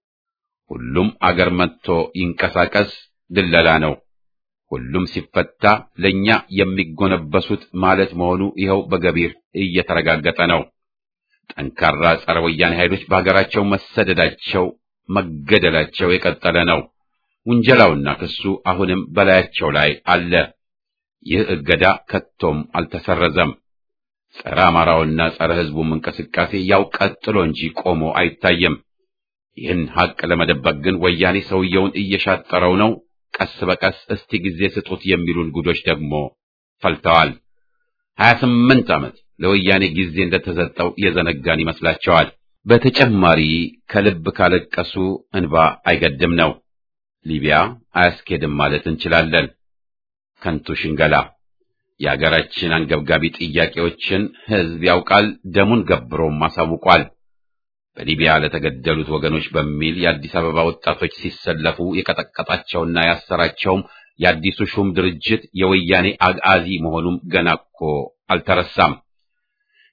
ሁሉም አገር መጥቶ ይንቀሳቀስ ድለላ ነው። ሁሉም ሲፈታ ለእኛ የሚጎነበሱት ማለት መሆኑ ይኸው በገቢር እየተረጋገጠ ነው። ጠንካራ ጸረ ወያኔ ኃይሎች በሀገራቸው መሰደዳቸው መገደላቸው የቀጠለ ነው። ውንጀላውና ክሱ አሁንም በላያቸው ላይ አለ። ይህ እገዳ ከቶም አልተሰረዘም። ጸረ አማራውና ጸረ ሕዝቡም እንቅስቃሴ ያው ቀጥሎ እንጂ ቆሞ አይታየም። ይህን ሐቅ ለመደበቅ ግን ወያኔ ሰውየውን እየሻጠረው ነው። ቀስ በቀስ እስቲ ጊዜ ስጡት የሚሉን ጉዶች ደግሞ ፈልተዋል። ሀያ ስምንት ዓመት ለወያኔ ጊዜ እንደተሰጠው የዘነጋን ይመስላቸዋል። በተጨማሪ ከልብ ካለቀሱ እንባ አይገድም ነው። ሊቢያ አያስኬድም ማለት እንችላለን። ከንቱ ሽንገላ። የአገራችን አንገብጋቢ ጥያቄዎችን ሕዝብ ያውቃል፣ ደሙን ገብሮም አሳውቋል። በሊቢያ ለተገደሉት ወገኖች በሚል የአዲስ አበባ ወጣቶች ሲሰለፉ የቀጠቀጣቸውና ያሰራቸውም የአዲሱ ሹም ድርጅት የወያኔ አግዓዚ መሆኑም ገና እኮ አልተረሳም።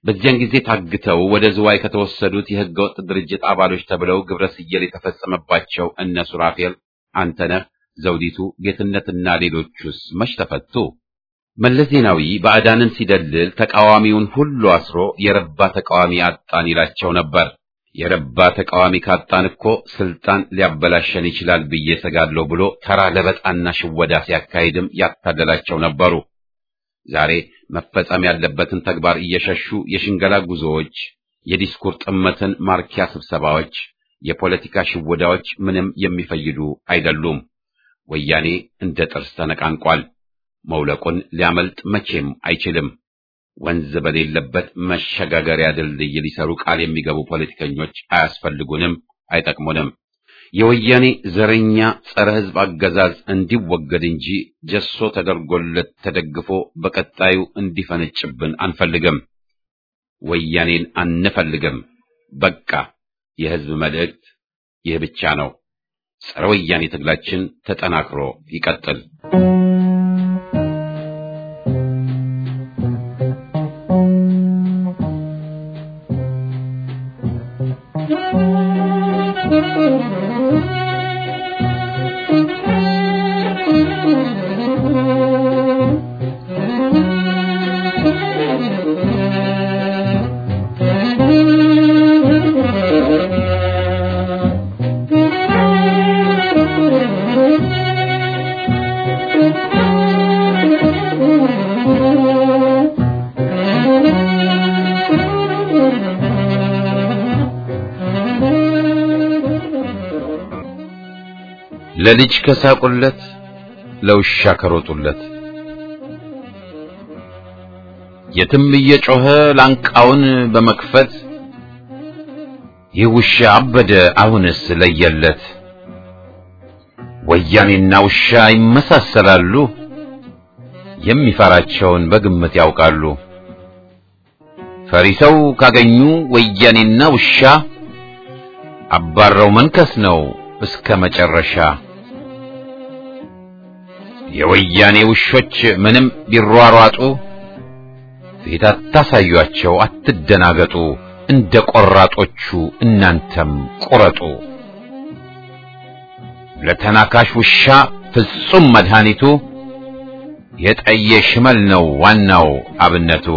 በዚያን ጊዜ ታግተው ወደ ዝዋይ ከተወሰዱት የሕገ ወጥ ድርጅት አባሎች ተብለው ግብረ ስየል የተፈጸመባቸው እነ ሱራፌል፣ አንተነህ፣ ዘውዲቱ፣ ጌትነትና ሌሎቹስ መች ተፈቱ? መለስ ዜናዊ ባዕዳንን ሲደልል ተቃዋሚውን ሁሉ አስሮ የረባ ተቃዋሚ አጣን ይላቸው ነበር። የረባ ተቃዋሚ ካጣን እኮ ስልጣን ሊያበላሸን ይችላል ብዬ ሰጋለሁ ብሎ ተራ ለበጣና ሽወዳ ሲያካሂድም ያታለላቸው ነበሩ። ዛሬ መፈጸም ያለበትን ተግባር እየሸሹ የሽንገላ ጉዞዎች፣ የዲስኩር ጥመትን ማርኪያ ስብሰባዎች፣ የፖለቲካ ሽወዳዎች ምንም የሚፈይዱ አይደሉም። ወያኔ እንደ ጥርስ ተነቃንቋል። መውለቁን ሊያመልጥ መቼም አይችልም። ወንዝ በሌለበት መሸጋገሪያ ድልድይ ሊሰሩ ቃል የሚገቡ ፖለቲከኞች አያስፈልጉንም፣ አይጠቅሙንም። የወያኔ ዘረኛ ጸረ ሕዝብ አገዛዝ እንዲወገድ እንጂ ጀሶ ተደርጎለት ተደግፎ በቀጣዩ እንዲፈነጭብን አንፈልግም። ወያኔን አንፈልግም። በቃ የሕዝብ መልእክት ይህ ብቻ ነው። ጸረ ወያኔ ትግላችን ተጠናክሮ ይቀጥል። ለልጅ ከሳቁለት ለውሻ ከሮጡለት የትም እየጮኸ ላንቃውን በመክፈት ይህ ውሻ አበደ አሁንስ ለየለት። ወያኔና ውሻ ይመሳሰላሉ፣ የሚፈራቸውን በግምት ያውቃሉ። ፈሪ ሰው ካገኙ ወያኔና ውሻ አባረው መንከስ ነው እስከ መጨረሻ። የወያኔ ውሾች ምንም ቢሯሯጡ ፊት አታሳዩአቸው፣ አትደናገጡ። እንደ ቆራጦቹ እናንተም ቁረጡ። ለተናካሽ ውሻ ፍጹም መድኃኒቱ የጠየ ሽመል ነው ዋናው አብነቱ።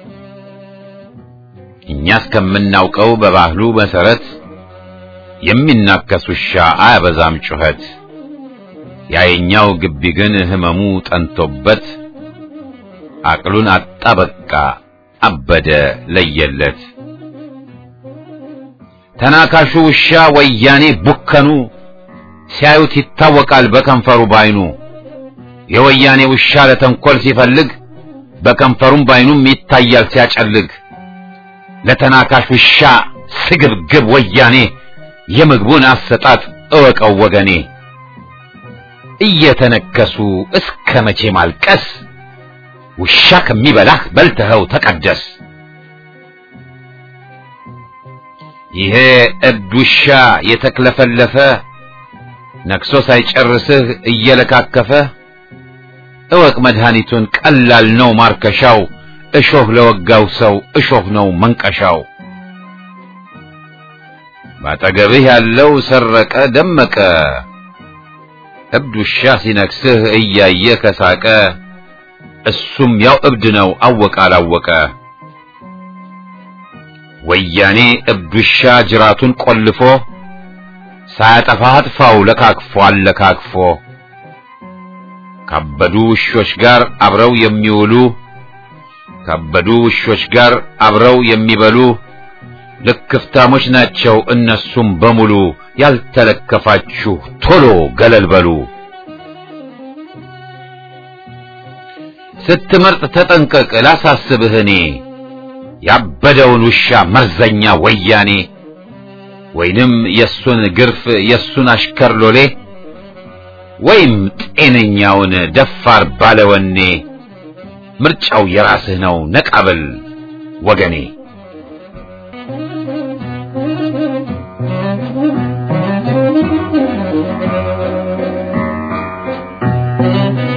እኛ እስከምናውቀው በባህሉ መሰረት የሚናከስ ውሻ አያበዛም ጩኸት። ያየኛው ግቢ ግን ህመሙ ጠንቶበት አቅሉን አጣ በቃ አበደ ለየለት። ተናካሹ ውሻ ወያኔ ቡከኑ ሲያዩት ይታወቃል በከንፈሩ ባይኑ። የወያኔ ውሻ ለተንኮል ሲፈልግ በከንፈሩም ባይኑም ይታያል ሲያጨልግ። ለተናካሽ ውሻ ስግብግብ ወያኔ የምግቡን አሰጣጥ እወቀው ወገኔ። እየተነከሱ እስከ መቼ ማልቀስ? ውሻ ከሚበላህ በልተኸው ተቀደስ። ይሄ እብድ ውሻ የተክለፈለፈ ነክሶ ሳይጨርስህ እየለካከፈ እወቅ መድኃኒቱን ቀላል ነው ማርከሻው። እሾህ ለወጋው ሰው እሾህ ነው መንቀሻው። ባጠገብህ ያለው ሰረቀ ደመቀ እብድ ውሻ ሲነክስህ እያየ ከሳቀ እሱም ያው እብድ ነው አወቀ አላወቀ። ወያኔ እብድ ውሻ ጅራቱን ቆልፎ ሳያጠፋ አጥፋው ለካክፎ አለካክፎ ካበዱ ውሾች ጋር አብረው የሚውሉ ካበዱ ውሾች ጋር አብረው የሚበሉ ልክፍታሞች ናቸው እነሱም በሙሉ። ያልተለከፋችሁ ቶሎ ገለል በሉ። ስትመርጥ ተጠንቀቅ ላሳስብህ እኔ ያበደውን ውሻ መርዘኛ ወያኔ ወይንም የሱን ግርፍ የሱን አሽከር ሎሌ ወይም ጤነኛውን ደፋር ባለወኔ ምርጫው የራስህ ነው ነቃበል ወገኔ።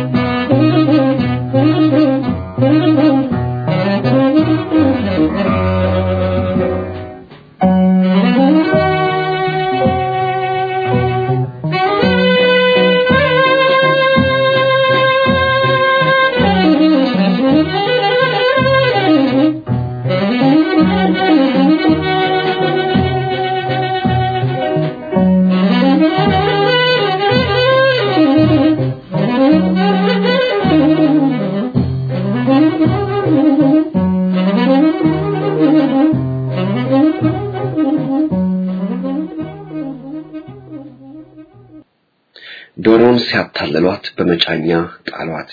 Thank you. ሲያታልሏት በመጫኛ ጣሏት።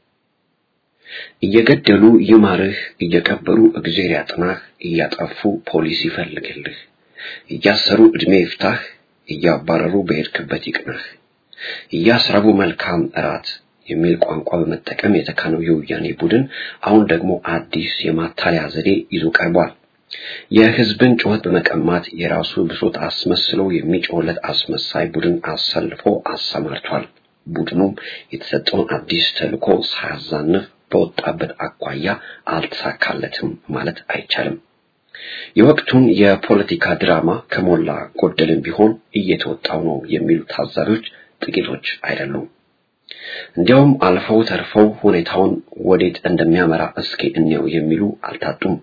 እየገደሉ ይማርህ፣ እየቀበሩ እግዜር ያጥናህ፣ እያጠፉ ፖሊስ ይፈልግልህ፣ እያሰሩ ዕድሜ ይፍታህ፣ እያባረሩ በሄድክበት ይቅናህ፣ እያስራቡ መልካም እራት የሚል ቋንቋ በመጠቀም የተካነው የወያኔ ቡድን አሁን ደግሞ አዲስ የማታለያ ዘዴ ይዞ ቀርቧል። የህዝብን ጩኸት በመቀማት የራሱ ብሶት አስመስሎ የሚጮህለት አስመሳይ ቡድን አሰልፎ አሰማርቷል። ቡድኑም የተሰጠውን አዲስ ተልዕኮ ሳያዛንፍ በወጣበት አኳያ አልተሳካለትም ማለት አይቻልም። የወቅቱን የፖለቲካ ድራማ ከሞላ ጎደልም ቢሆን እየተወጣው ነው የሚሉ ታዛቢዎች ጥቂቶች አይደሉም። እንዲያውም አልፈው ተርፈው ሁኔታውን ወዴት እንደሚያመራ እስኪ እንየው የሚሉ አልታጡም።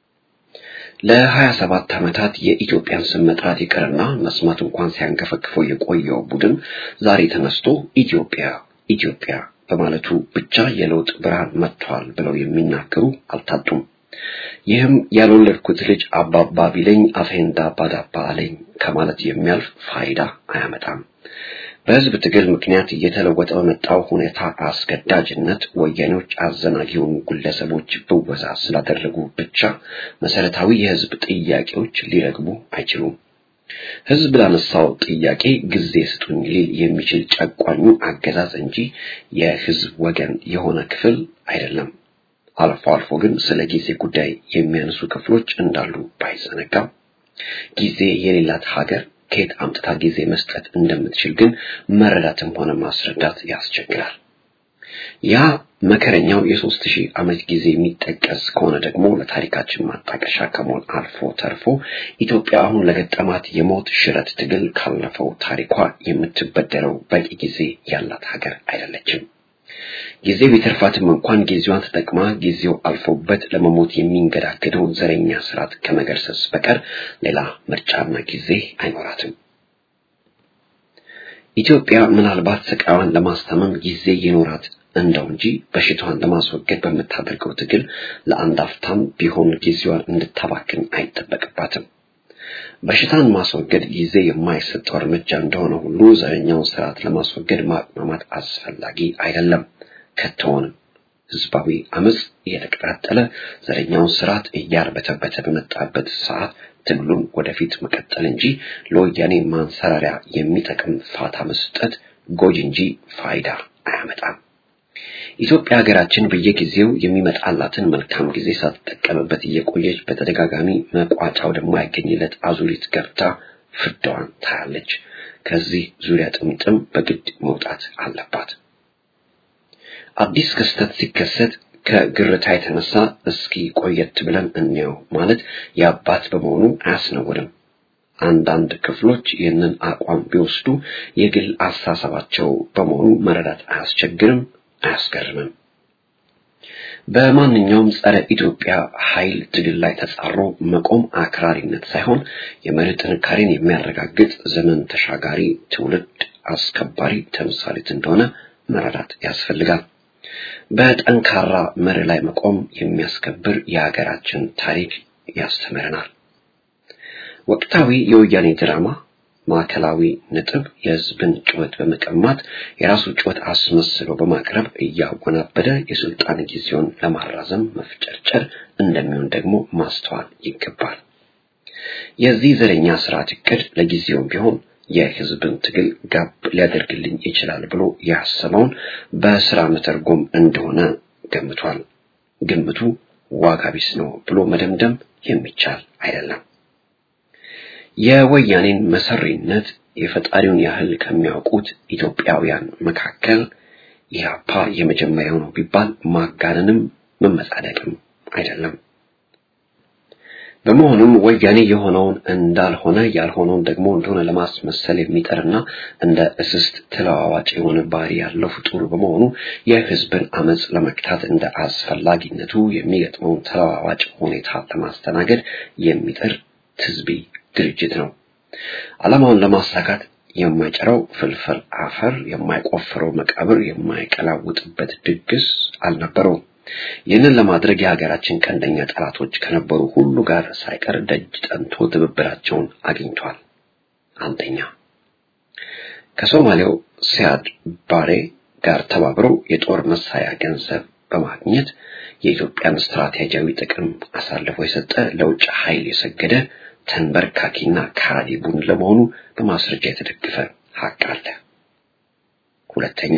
ለሀያ ሰባት ዓመታት የኢትዮጵያን ስም መጥራት ይቅርና መስማት እንኳን ሲያንከፈክፈው የቆየው ቡድን ዛሬ ተነስቶ ኢትዮጵያ ኢትዮጵያ በማለቱ ብቻ የለውጥ ብርሃን መጥቷል ብለው የሚናገሩ አልታጡም። ይህም ያልወለድኩት ልጅ አባባ ቢለኝ አፌንዳ ባዳባ አለኝ ከማለት የሚያልፍ ፋይዳ አያመጣም። በህዝብ ትግል ምክንያት እየተለወጠ በመጣው ሁኔታ አስገዳጅነት ወያኔዎች አዘናጊውን ግለሰቦች ብወዛ ስላደረጉ ብቻ መሰረታዊ የህዝብ ጥያቄዎች ሊረግቡ አይችሉም። ህዝብ ላነሳው ጥያቄ ጊዜ ስጡኝ ሊል የሚችል ጨቋኙ አገዛዝ እንጂ የህዝብ ወገን የሆነ ክፍል አይደለም። አልፎ አልፎ ግን ስለ ጊዜ ጉዳይ የሚያነሱ ክፍሎች እንዳሉ ባይዘነጋም ጊዜ የሌላት ሀገር ከየት አምጥታ ጊዜ መስጠት እንደምትችል ግን መረዳትም ሆነ ማስረዳት ያስቸግራል። ያ መከረኛው የሦስት ሺህ ዓመት ጊዜ የሚጠቀስ ከሆነ ደግሞ ለታሪካችን ማጣቀሻ ከመሆን አልፎ ተርፎ ኢትዮጵያ አሁን ለገጠማት የሞት ሽረት ትግል ካለፈው ታሪኳ የምትበደረው በቂ ጊዜ ያላት ሀገር አይደለችም። ጊዜ ቢተርፋትም እንኳን ጊዜዋን ተጠቅማ ጊዜው አልፎበት ለመሞት የሚንገዳገደውን ዘረኛ ስርዓት ከመገርሰስ በቀር ሌላ ምርጫና ጊዜ አይኖራትም። ኢትዮጵያ ምናልባት ስቃዋን ለማስታመም ጊዜ ይኖራት እንደው እንጂ በሽታዋን ለማስወገድ በምታደርገው ትግል ለአንድ አፍታም ቢሆን ጊዜዋን እንድታባክን አይጠበቅባትም። በሽታን ማስወገድ ጊዜ የማይሰጠው እርምጃ እንደሆነ ሁሉ ዘረኛውን ስርዓት ለማስወገድ ማቅማማት አስፈላጊ አይደለም። ከተሆንም ህዝባዊ አመጽ እየተቀጣጠለ ዘረኛውን ስርዓት እያርበተበተ በመጣበት ሰዓት ትግሉን ወደፊት መቀጠል እንጂ ለወያኔ ማንሰራሪያ የሚጠቅም ፋታ መስጠት ጎጂ እንጂ ፋይዳ አያመጣም። ኢትዮጵያ ሀገራችን በየጊዜው የሚመጣላትን መልካም ጊዜ ሳትጠቀምበት እየቆየች በተደጋጋሚ መቋጫ ወደማይገኝለት አዙሪት ገብታ ፍዳዋን ታያለች። ከዚህ ዙሪያ ጥምጥም በግድ መውጣት አለባት። አዲስ ክስተት ሲከሰት ከግርታ የተነሳ እስኪ ቆየት ብለን እንየው ማለት የአባት በመሆኑ አያስነውርም። አንዳንድ ክፍሎች ይህንን አቋም ቢወስዱ የግል አስተሳሰባቸው በመሆኑ መረዳት አያስቸግርም፣ አያስገርምም። በማንኛውም ጸረ ኢትዮጵያ ኃይል ትግል ላይ ተጻሮ መቆም አክራሪነት ሳይሆን የመርህ ጥንካሬን የሚያረጋግጥ ዘመን ተሻጋሪ ትውልድ አስከባሪ ተምሳሌት እንደሆነ መረዳት ያስፈልጋል። በጠንካራ መርህ ላይ መቆም የሚያስከብር የሀገራችን ታሪክ ያስተምረናል። ወቅታዊ የወያኔ ድራማ ማዕከላዊ ነጥብ የህዝብን ጩኸት በመቀማት የራሱ ጩኸት አስመስሎ በማቅረብ እያወናበደ የስልጣን ጊዜውን ለማራዘም መፍጨርጨር እንደሚሆን ደግሞ ማስተዋል ይገባል። የዚህ ዘረኛ ስርዓት እቅድ ለጊዜውም ቢሆን የህዝብን ትግል ጋብ ሊያደርግልኝ ይችላል ብሎ ያሰበውን በስራ መተርጎም እንደሆነ ገምቷል። ግምቱ ዋጋ ቢስ ነው ብሎ መደምደም የሚቻል አይደለም። የወያኔን መሰሪነት የፈጣሪውን ያህል ከሚያውቁት ኢትዮጵያውያን መካከል ኢህአፓ የመጀመሪያው ነው ቢባል ማጋነንም መመጻደቅም አይደለም። በመሆኑም ወያኔ የሆነውን እንዳልሆነ ያልሆነውን ደግሞ እንደሆነ ለማስመሰል የሚጠርና እንደ እስስት ተለዋዋጭ የሆነ ባህሪ ያለው ፍጡር በመሆኑ የህዝብን አመጽ ለመክታት እንደ አስፈላጊነቱ የሚገጥመውን ተለዋዋጭ ሁኔታ ለማስተናገድ የሚጥር ትዝቢ ድርጅት ነው። ዓላማውን ለማሳካት የማይጨረው ፍልፍል አፈር፣ የማይቆፍረው መቃብር፣ የማይቀላውጥበት ድግስ አልነበረውም። ይህንን ለማድረግ የሀገራችን ቀንደኛ ጠላቶች ከነበሩ ሁሉ ጋር ሳይቀር ደጅ ጠንቶ ትብብራቸውን አግኝቷል። አንደኛ ከሶማሊያው ሲያድ ባሬ ጋር ተባብሮ የጦር መሳሪያ ገንዘብ በማግኘት የኢትዮጵያን ስትራቴጂያዊ ጥቅም አሳልፎ የሰጠ ለውጭ ኃይል የሰገደ ተንበርካኪና ካዲ ቡድን ለመሆኑ በማስረጃ የተደገፈ ሀቅ አለ። ሁለተኛ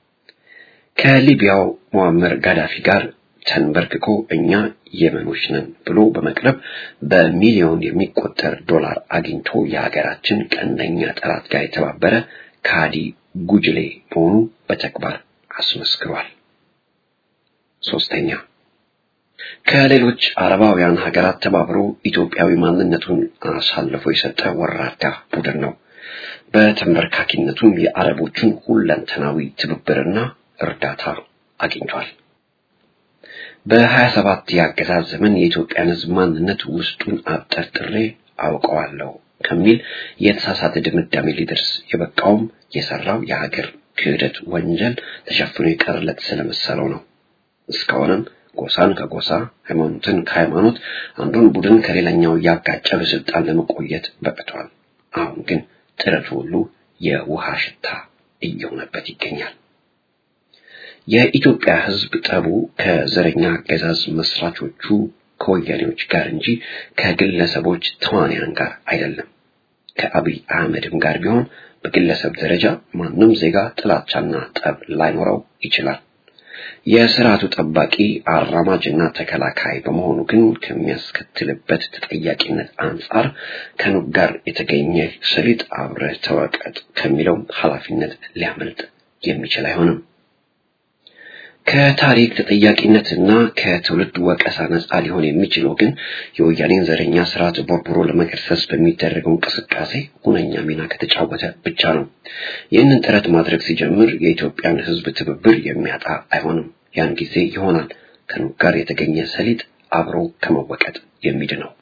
ከሊቢያው ሙአመር ጋዳፊ ጋር ተንበርክኮ እኛ የመኖች ነን ብሎ በመቅረብ በሚሊዮን የሚቆጠር ዶላር አግኝቶ የሀገራችን ቀንደኛ ጠላት ጋር የተባበረ ካዲ ጉጅሌ መሆኑ በተግባር አስመስክሯል። ሶስተኛ ከሌሎች አረባውያን ሀገራት ተባብሮ ኢትዮጵያዊ ማንነቱን አሳልፎ የሰጠ ወራዳ ቡድን ነው። በተንበርካኪነቱም የአረቦቹን ሁለንተናዊ ትብብርና እርዳታ አግኝቷል። በሀያ ሰባት የአገዛዝ ዘመን የኢትዮጵያን ሕዝብ ማንነት ውስጡን አብጠርጥሬ አውቀዋለሁ ከሚል የተሳሳተ ድምዳሜ ሊደርስ የበቃውም የሰራው የሀገር ክህደት ወንጀል ተሸፍኖ የቀረለት ስለመሰለው ነው። እስካሁንም ጎሳን ከጎሳ ሃይማኖትን ከሃይማኖት አንዱን ቡድን ከሌላኛው እያጋጨ በስልጣን ለመቆየት በቅቷል። አሁን ግን ጥረቱ ሁሉ የውሃ ሽታ እየሆነበት ይገኛል። የኢትዮጵያ ሕዝብ ጠቡ ከዘረኛ አገዛዝ መስራቾቹ ከወያኔዎች ጋር እንጂ ከግለሰቦች ተዋንያን ጋር አይደለም። ከአብይ አህመድም ጋር ቢሆን በግለሰብ ደረጃ ማንም ዜጋ ጥላቻና ጠብ ላይኖረው ይችላል። የስርዓቱ ጠባቂ አራማጅና ተከላካይ በመሆኑ ግን ከሚያስከትልበት ተጠያቂነት አንጻር ከኑግ ጋር የተገኘ ሰሊጥ አብረህ ተወቀጥ ከሚለው ኃላፊነት ሊያመልጥ የሚችል አይሆንም። ከታሪክ ተጠያቂነትና ከትውልድ ወቀሳ ነጻ ሊሆን የሚችለው ግን የወያኔን ዘረኛ ስርዓት ቦርቡሮ ለመገርሰስ በሚደረገው እንቅስቃሴ ሁነኛ ሚና ከተጫወተ ብቻ ነው። ይህንን ጥረት ማድረግ ሲጀምር የኢትዮጵያን ሕዝብ ትብብር የሚያጣ አይሆንም። ያን ጊዜ ይሆናል ከኑግ ጋር የተገኘ ሰሊጥ አብሮ ከመወቀጥ የሚድነው።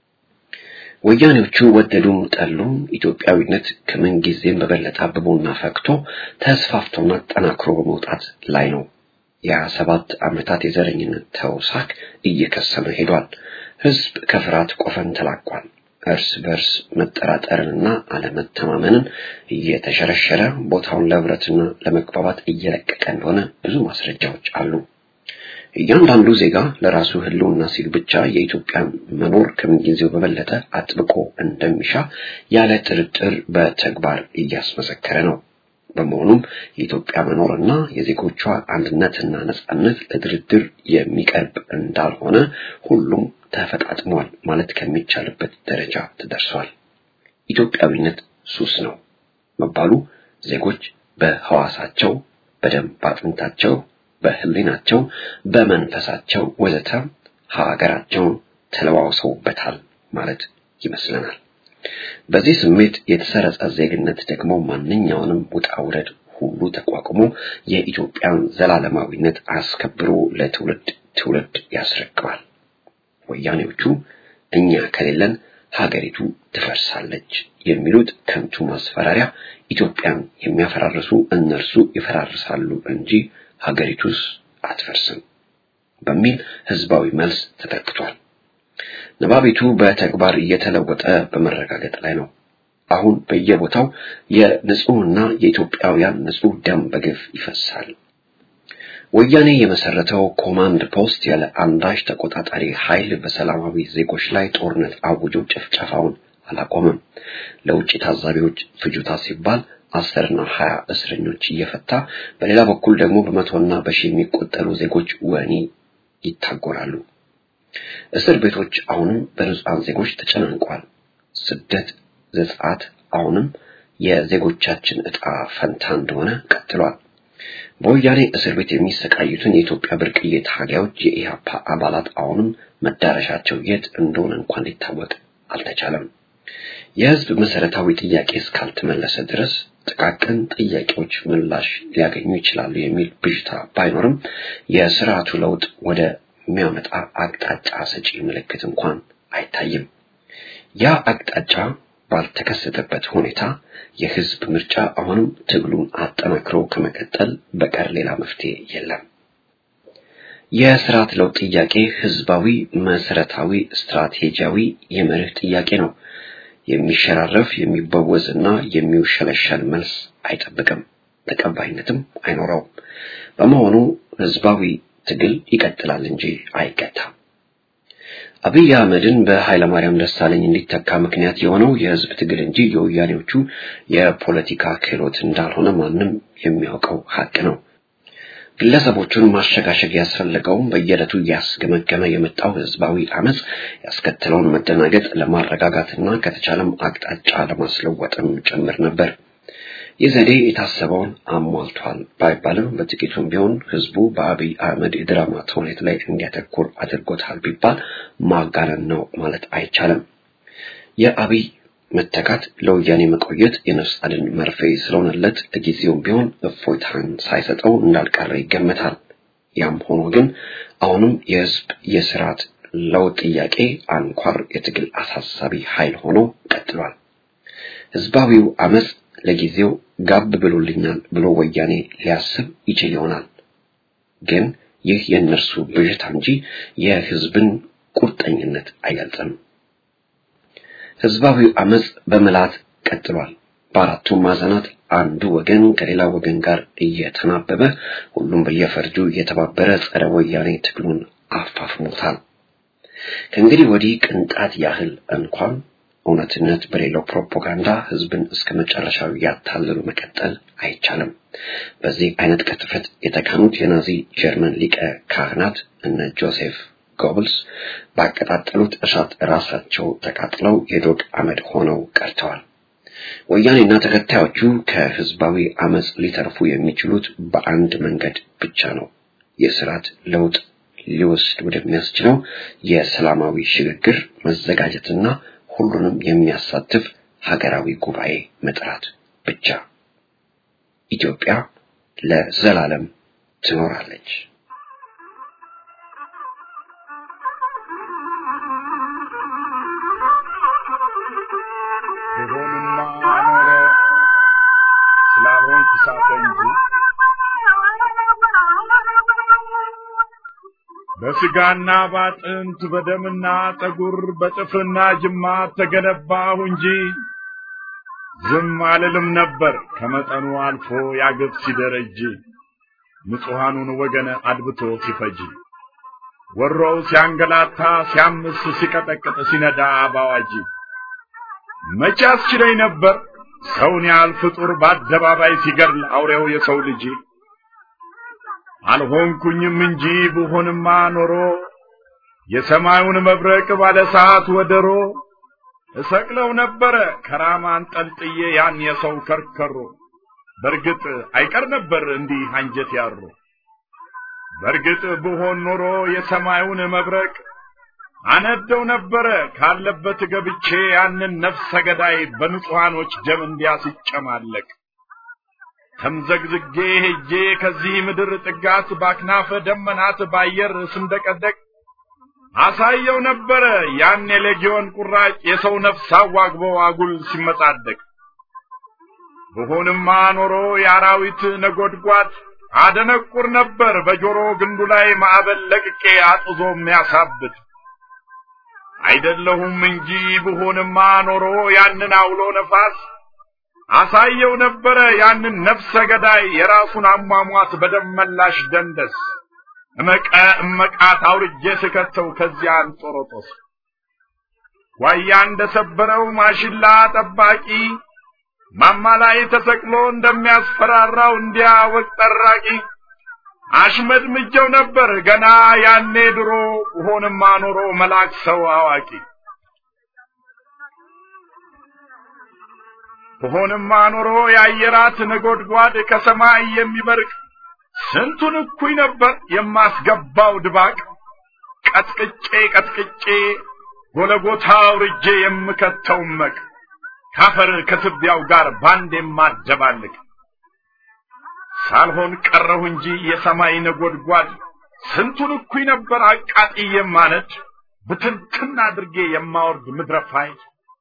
ወያኔዎቹ ወደዱም ጠሉም ኢትዮጵያዊነት ከምንጊዜም በበለጠ አብቦና ፈክቶ ተስፋፍቶና ጠናክሮ በመውጣት ላይ ነው። የሀያ ሰባት ዓመታት የዘረኝነት ተውሳክ እየከሰመ ሄዷል። ህዝብ ከፍርሃት ቆፈን ተላቋል። እርስ በርስ መጠራጠርንና አለመተማመንን እየተሸረሸረ ቦታውን ለህብረትና ለመግባባት እየለቀቀ እንደሆነ ብዙ ማስረጃዎች አሉ። እያንዳንዱ ዜጋ ለራሱ ህልውና ሲል ብቻ የኢትዮጵያን መኖር ከምንጊዜው በበለጠ አጥብቆ እንደሚሻ ያለ ጥርጥር በተግባር እያስመሰከረ ነው። በመሆኑም የኢትዮጵያ መኖርና የዜጎቿ አንድነትና ነጻነት ለድርድር የሚቀርብ እንዳልሆነ ሁሉም ተፈጣጥሟል ማለት ከሚቻልበት ደረጃ ተደርሷል። ኢትዮጵያዊነት ሱስ ነው መባሉ ዜጎች በሐዋሳቸው፣ በደም ባጥንታቸው፣ በህሊናቸው፣ በመንፈሳቸው ወዘተ ሀገራቸውን ተለዋውሰውበታል ማለት ይመስለናል። በዚህ ስሜት የተሰረጸ ዜግነት ደግሞ ማንኛውንም ውጣ ውረድ ሁሉ ተቋቁሞ የኢትዮጵያን ዘላለማዊነት አስከብሮ ለትውልድ ትውልድ ያስረክባል። ወያኔዎቹ እኛ ከሌለን ሀገሪቱ ትፈርሳለች የሚሉት ከንቱ ማስፈራሪያ ኢትዮጵያን የሚያፈራርሱ እነርሱ ይፈራርሳሉ እንጂ ሀገሪቱስ አትፈርስም በሚል ህዝባዊ መልስ ተተክቷል። ነባቢቱ በተግባር እየተለወጠ በመረጋገጥ ላይ ነው። አሁን በየቦታው የንጹህና የኢትዮጵያውያን ንጹህ ደም በግፍ ይፈሳል። ወያኔ የመሰረተው ኮማንድ ፖስት ያለ አንዳች ተቆጣጣሪ ኃይል በሰላማዊ ዜጎች ላይ ጦርነት አውጆ ጭፍጨፋውን አላቆመም። ለውጭ ታዛቢዎች ፍጁታ ሲባል አስርና ሀያ እስረኞች እየፈታ በሌላ በኩል ደግሞ በመቶና በሺህ የሚቆጠሩ ዜጎች ወህኒ ይታጎራሉ። እስር ቤቶች አሁንም በንጹሐን ዜጎች ተጨናንቋል። ስደት ዘጻት አሁንም የዜጎቻችን ዕጣ ፈንታ እንደሆነ ቀጥሏል። በወያኔ እስር ቤት የሚሰቃዩትን የኢትዮጵያ ብርቅዬ ታጋዮች የኢህአፓ አባላት አሁንም መዳረሻቸው የት እንደሆነ እንኳን ሊታወቅ አልተቻለም። የህዝብ መሰረታዊ ጥያቄ እስካልተመለሰ ድረስ ጥቃቅን ጥያቄዎች ምላሽ ሊያገኙ ይችላሉ የሚል ብዥታ ባይኖርም የስርዓቱ ለውጥ ወደ የሚያመጣ አቅጣጫ ሰጪ ምልክት እንኳን አይታይም። ያ አቅጣጫ ባልተከሰተበት ሁኔታ የህዝብ ምርጫ አሁንም ትግሉን አጠናክሮ ከመቀጠል በቀር ሌላ መፍትሄ የለም። የስርዓት ለውጥ ጥያቄ ህዝባዊ፣ መሰረታዊ፣ ስትራቴጂያዊ የመርህ ጥያቄ ነው። የሚሸራረፍ የሚበወዝና የሚውሸለሸል መልስ አይጠብቅም፣ ተቀባይነትም አይኖረውም። በመሆኑ ህዝባዊ ትግል ይቀጥላል እንጂ አይገታም። አብይ አህመድን በኃይለማርያም ደሳለኝ እንዲተካ ምክንያት የሆነው የህዝብ ትግል እንጂ የወያኔዎቹ የፖለቲካ ክህሎት እንዳልሆነ ማንም የሚያውቀው ሀቅ ነው። ግለሰቦቹን ማሸጋሸግ ያስፈለገውም በየዕለቱ እያስገመገመ የመጣው ህዝባዊ አመፅ ያስከተለውን መደናገጥ ለማረጋጋትና ከተቻለም አቅጣጫ ለማስለወጥም ጭምር ነበር። ይህ ዘዴ የታሰበውን አሟልቷል ባይባልም በጥቂቱም ቢሆን ህዝቡ በአብይ አህመድ የድራማ ተውኔት ላይ እንዲያተኩር አድርጎታል ቢባል ማጋነን ነው ማለት አይቻልም። የአብይ መተካት ለወያኔ መቆየት የነፍስ አድን መርፌ ስለሆነለት ለጊዜውም ቢሆን እፎይታን ሳይሰጠው እንዳልቀረ ይገመታል። ያም ሆኖ ግን አሁንም የህዝብ የስርዓት ለውጥ ጥያቄ አንኳር የትግል አሳሳቢ ኃይል ሆኖ ቀጥሏል። ህዝባዊው አመፅ ለጊዜው ጋብ ብሎልኛል ብሎ ወያኔ ሊያስብ ይችል ይሆናል። ግን ይህ የእነርሱ ብዥታ እንጂ የህዝብን ቁርጠኝነት አይገልጽም። ህዝባዊው አመፅ በምላት ቀጥሏል። በአራቱም ማዕዘናት አንዱ ወገን ከሌላ ወገን ጋር እየተናበበ ሁሉም በየፈርጁ እየተባበረ ጸረ ወያኔ ትግሉን አፋፍሞታል። ከእንግዲህ ወዲህ ቅንጣት ያህል እንኳን እውነትነት በሌለው ፕሮፓጋንዳ ህዝብን እስከ መጨረሻው ያታለሉ መቀጠል አይቻልም። በዚህ አይነት ቅጥፈት የተካኑት የናዚ ጀርመን ሊቀ ካህናት እነ ጆሴፍ ጎብልስ ባቀጣጠሉት እሳት ራሳቸው ተቃጥለው የዶግ አመድ ሆነው ቀርተዋል። ወያኔና ተከታዮቹ ከህዝባዊ አመፅ ሊተርፉ የሚችሉት በአንድ መንገድ ብቻ ነው። የስርዓት ለውጥ ሊወስድ ወደሚያስችለው የሰላማዊ ሽግግር መዘጋጀትና ሁሉንም የሚያሳትፍ ሀገራዊ ጉባኤ መጥራት ብቻ። ኢትዮጵያ ለዘላለም ትኖራለች። ቢሆንማ ኖሮ ስላልሆንክ ሳተ እንጂ በስጋና ባጥንት በደምና ጠጉር በጥፍርና ጅማት ተገነባሁ እንጂ ዝም አልልም ነበር ከመጠኑ አልፎ ያገብ ሲደረጅ ንጹሐኑን ወገን አድብቶ ሲፈጅ ወሮው ሲያንገላታ ሲያምስ ሲቀጠቅጥ ሲነዳ ባዋጅ መቼ አስችለኝ ነበር ሰውን ያህል ፍጡር በአደባባይ ሲገድል አውሬው የሰው ልጅ አልሆንኩኝም እንጂ ብሆንማ ኖሮ የሰማዩን መብረቅ ባለ ሰዓት ወደሮ እሰቅለው ነበረ ከራማ አንጠልጥዬ ያን የሰው ከርከሮ በርግጥ አይቀር ነበር እንዲህ አንጀት ያሮ በርግጥ ብሆን ኖሮ የሰማዩን መብረቅ አነደው ነበረ ካለበት ገብቼ ያንን ነፍሰ ገዳይ በንጹሐኖች ደም እንዲያስጨማለቅ ተምዘግዝጌ ሄጄ ከዚህ ምድር ጥጋት ባክናፈ ደመናት ባየር ስንደቀደቅ አሳየው ነበረ ያን የሌጊዮን ቁራጭ የሰው ነፍስ አዋግቦ አጉል ሲመጻደቅ ብሆንማ ኖሮ የአራዊት ነጎድጓድ አደነቁር ነበር በጆሮ ግንዱ ላይ ማዕበል ለቅቄ አጥዞ የሚያሳብድ አይደለሁም እንጂ ብሆንማ ኖሮ ያንን አውሎ ነፋስ አሳየው ነበረ ያንን ነፍሰ ገዳይ የራሱን አሟሟት በደመላሽ ደንደስ እመቀ እመቃት አውርጄ ስከተው ከዚያ አንጦሮጦስ ዋያ እንደሰበረው ማሽላ ጠባቂ ማማ ላይ ተሰቅሎ እንደሚያስፈራራው እንዲያ ወቅ ጠራቂ አሽመድምጀው ነበር ገና ያኔ ድሮ ሆንማ ኖሮ መላክ ሰው አዋቂ በሆንማ ኖሮ የአየራት ነጎድጓድ ከሰማይ የሚበርቅ ስንቱን እኩይ ነበር የማስገባው ድባቅ ቀጥቅጬ ቀጥቅጬ ጎለጎታ አውርጄ የምከተው መቅ ካፈር ከትቢያው ጋር ባንድ የማደባልቅ ሳልሆን ቀረሁ እንጂ የሰማይ ነጎድጓድ ስንቱን እኩይ ነበር አቃጥዬ የማነድ ብትንትን አድርጌ የማወርድ ምድረ ፋይል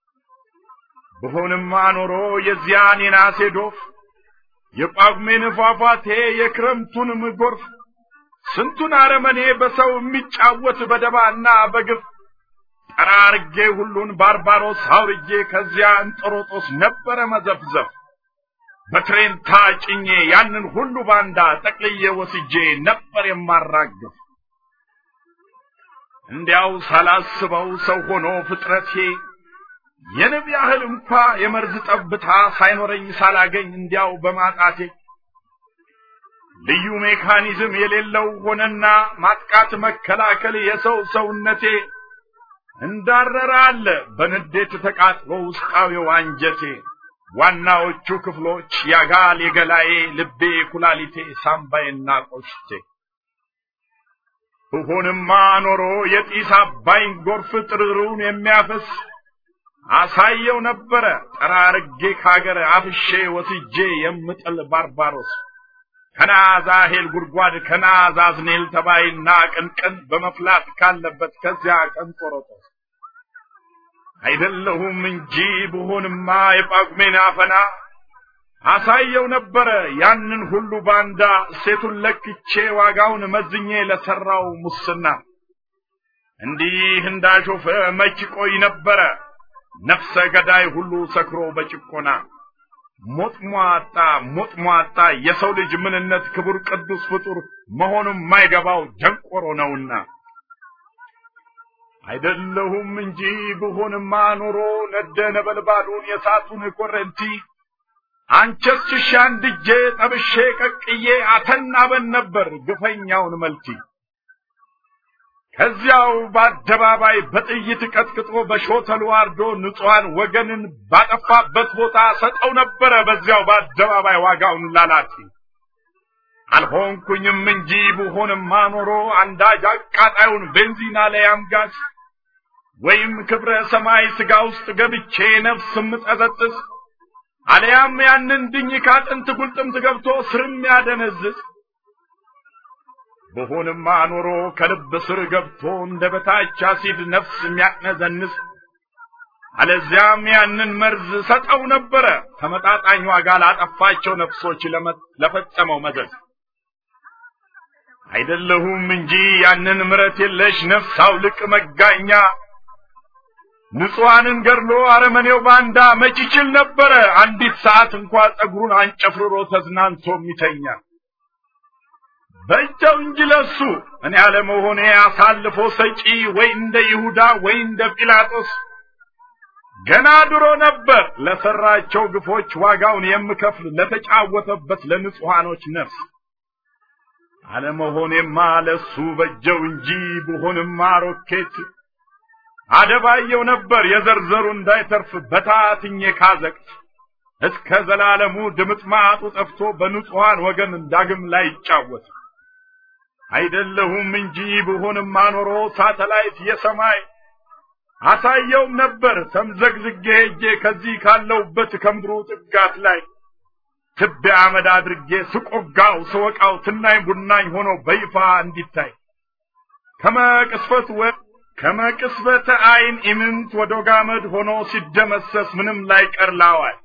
ብሆንማ ኖሮ የዚያን የናሴ ዶፍ የጳጉሜን ፏፏቴ የክረምቱንም ጎርፍ ስንቱን አረመኔ በሰው የሚጫወት በደባና በግፍ ጠራርጌ ሁሉን ባርባሮስ አውርጄ ከዚያ እንጦሮጦስ ነበረ መዘፍዘፍ በትሬንታ ጭኜ ያንን ሁሉ ባንዳ ጠቅልዬ ወስጄ ነበር የማራግፍ። እንዲያው ሳላስበው ሰው ሆኖ ፍጥረቴ የንብ ያህል እንኳ የመርዝ ጠብታ ሳይኖረኝ ሳላገኝ እንዲያው በማጣቴ ልዩ ሜካኒዝም የሌለው ሆነና ማጥቃት መከላከል የሰው ሰውነቴ እንዳረረ አለ በንዴት ተቃጥሎ ውስጣዊው አንጀቴ ዋናዎቹ ክፍሎች ያጋል የገላዬ ልቤ ኩላሊቴ ሳምባዬና ቆሽቴ ብሆንማ ኖሮ የጢስ አባይን ጎርፍ ጥርሩን የሚያፈስ አሳየው ነበረ ጠራርጌ ካገር አፍሼ ወስጄ የምጥል ባርባሮስ ከናዛሄል ጉድጓድ ከናዛዝኔል ተባይና ቅንቅን በመፍላት ካለበት ከዚያ ቀንጦሮጦስ አይደለሁም እንጂ ብሆንማ የጳጉሜን አፈና አሳየው ነበረ ያንን ሁሉ ባንዳ ሴቱን ለክቼ ዋጋውን መዝኜ ለሰራው ሙስና እንዲህ እንዳሾፈ መች ቆይ ነበረ ነፍሰ ገዳይ ሁሉ ሰክሮ በጭቆና ሞጥሟጣ ሞጥሟጣ የሰው ልጅ ምንነት ክቡር ቅዱስ ፍጡር መሆኑን ማይገባው ደንቆሮ ነውና አይደለሁም እንጂ ብሆንማ ኖሮ ነደ ነበልባሉን የሳቱን ኮረንቲ አንቸስሻ እንድጄ ጠብሼ ቀቅዬ አተናበን ነበር ግፈኛውን መልቲ ከዚያው በአደባባይ በጥይት ቀጥቅጦ በሾተሉ አርዶ ንጹሐን ወገንን ባጠፋበት ቦታ ሰጠው ነበረ በዚያው በአደባባይ ዋጋውን ላላቲ አልሆንኩኝም እንጂ ብሆንማ ኖሮ አንዳጅ አቃጣዩን ቤንዚና ላይ አምጋች ወይም ክብረ ሰማይ ስጋ ውስጥ ገብቼ ነፍስ ምጠዘጥስ አለያም ያንን ድኝ ካጥንት ጉልጥምት ገብቶ ስርም ያደነዝዝ በሆንማ ኖሮ ከልብ ስር ገብቶ እንደ በታች አሲድ ነፍስ የሚያቅነዘንስ አለዚያም ያንን መርዝ ሰጠው ነበረ ተመጣጣኝ ዋጋ ላጠፋቸው ነፍሶች ለፈጸመው መዘዝ አይደለሁም እንጂ ያንን ምረት የለሽ ነፍስ አውልቅ መጋኛ ንጹሐንን ገድሎ አረመኔው ባንዳ መች ይችል ነበረ አንዲት ሰዓት እንኳ ጸጉሩን አንጨፍርሮ ተዝናንቶ የሚተኛ በእጃው እንጂ ለሱ እኔ አለመሆኔ አሳልፎ ሰጪ ወይ እንደ ይሁዳ ወይ እንደ ጲላጦስ ገና ድሮ ነበር ለሰራቸው ግፎች ዋጋውን የምከፍል ለተጫወተበት ለንጹሐኖች ነፍስ አለመሆኔማ ለሱ በጀው እንጂ ብሆንማ ሮኬት አደባየው ነበር የዘርዘሩ እንዳይተርፍ በታትኜ ካዘቅት እስከ ዘላለሙ ድምጥማጡ ጠፍቶ በንጹሐን ወገን ዳግም ላይ ይጫወት አይደለሁም እንጂ ብሆንማ ኖሮ ሳተላይት የሰማይ አሳየውም ነበር ተምዘግዝጌ ሄጄ ከዚህ ካለውበት ከምድሩ ጥጋት ላይ ትቢያ አመድ አድርጌ ስቆጋው ስወቃው ትናኝ ቡናኝ ሆኖ በይፋ እንዲታይ ከመቅስፈት ወ ከመቅስፈተ አይን ኢምንት ወደ ጋመድ ሆኖ ሲደመሰስ ምንም ላይ ቀርላዋል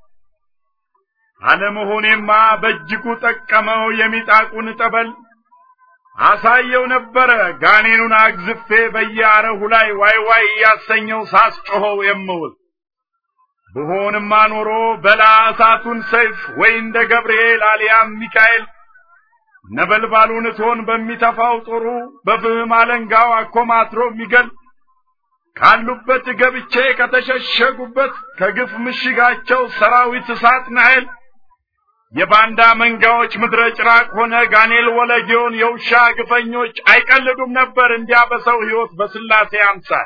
አለመሆኔማ በእጅጉ ጠቀመው የሚጣቁን ጠበል አሳየው ነበረ ጋኔኑን አግዝፌ በየአረሁ ላይ ዋይ ዋይ እያሰኘው ሳስጮኸው የምውል ብሆንማ ኖሮ በላ እሳቱን ሰይፍ ወይ እንደ ገብርኤል አልያም ሚካኤል ነበልባሉን እቶን በሚተፋው ጦሩ በፍህም አለንጋው አኮማትሮ የሚገል ካሉበት ገብቼ ከተሸሸጉበት ከግፍ ምሽጋቸው ሰራዊት እሳት ናይል የባንዳ መንጋዎች ምድረ ጭራቅ ሆነ ጋኔል ወለጊዮን የውሻ ግፈኞች አይቀልዱም ነበር እንዲያ በሰው ሕይወት በስላሴ አምሳል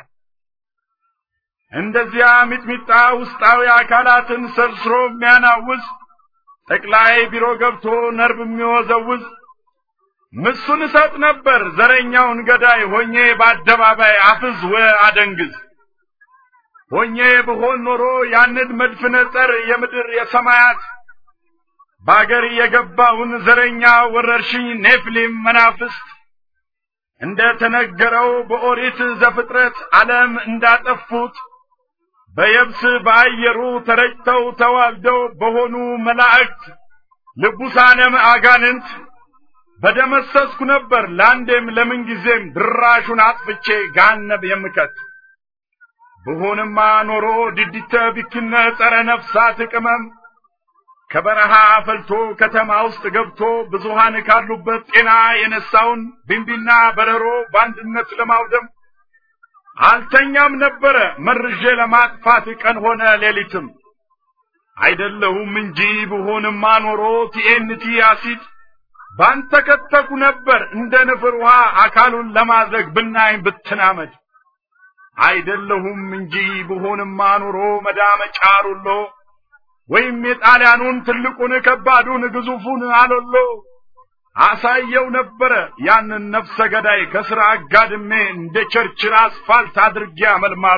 እንደዚያ ሚጥሚጣ ውስጣዊ አካላትን ሰርስሮ የሚያናውዝ ጠቅላይ ቢሮ ገብቶ ነርብ የሚወዘውዝ ምሱን እሰጥ ነበር ዘረኛውን ገዳይ ሆኜ በአደባባይ አፍዝ ወ አደንግዝ ሆኜ ብሆን ኖሮ ያንን መድፍነ ጸር የምድር የሰማያት በአገር የገባውን ዘረኛ ወረርሽኝ ኔፍሊም መናፍስት እንደ ተነገረው በኦሪት ዘፍጥረት ዓለም እንዳጠፉት በየብስ በአየሩ ተረጭተው ተዋልደው በሆኑ መላእክት ልቡሳነ አጋንንት በደመሰስኩ ነበር ለአንዴም ለምን ጊዜም ድራሹን አጥፍቼ ጋነብ የምከት ብሆንማ ኖሮ ድድተ ቢክነ ጸረ ነፍሳት ቅመም ከበረሃ ፈልቶ ከተማ ውስጥ ገብቶ ብዙሃን ካሉበት ጤና የነሳውን ቢንቢና በረሮ በአንድነት ለማውደም አልተኛም ነበረ መርዤ ለማጥፋት ቀን ሆነ ሌሊትም አይደለሁም እንጂ ብሆንማ ኖሮ ቲኤንቲ አሲድ ባንተ ከተኩ ነበር እንደ ንፍር ውሃ አካሉን ለማድረግ ብናኝ ብትናመድ አይደለሁም እንጂ ብሆንማ ኖሮ መዳመጫ ሩሎ ወይም የጣሊያኑን ትልቁን ከባዱን ግዙፉን አሎሎ አሳየው ነበረ ያንን ነፍሰ ገዳይ ከስራ አጋድሜ እንደ ቸርችል አስፋልት አድርጌ አመልማሎ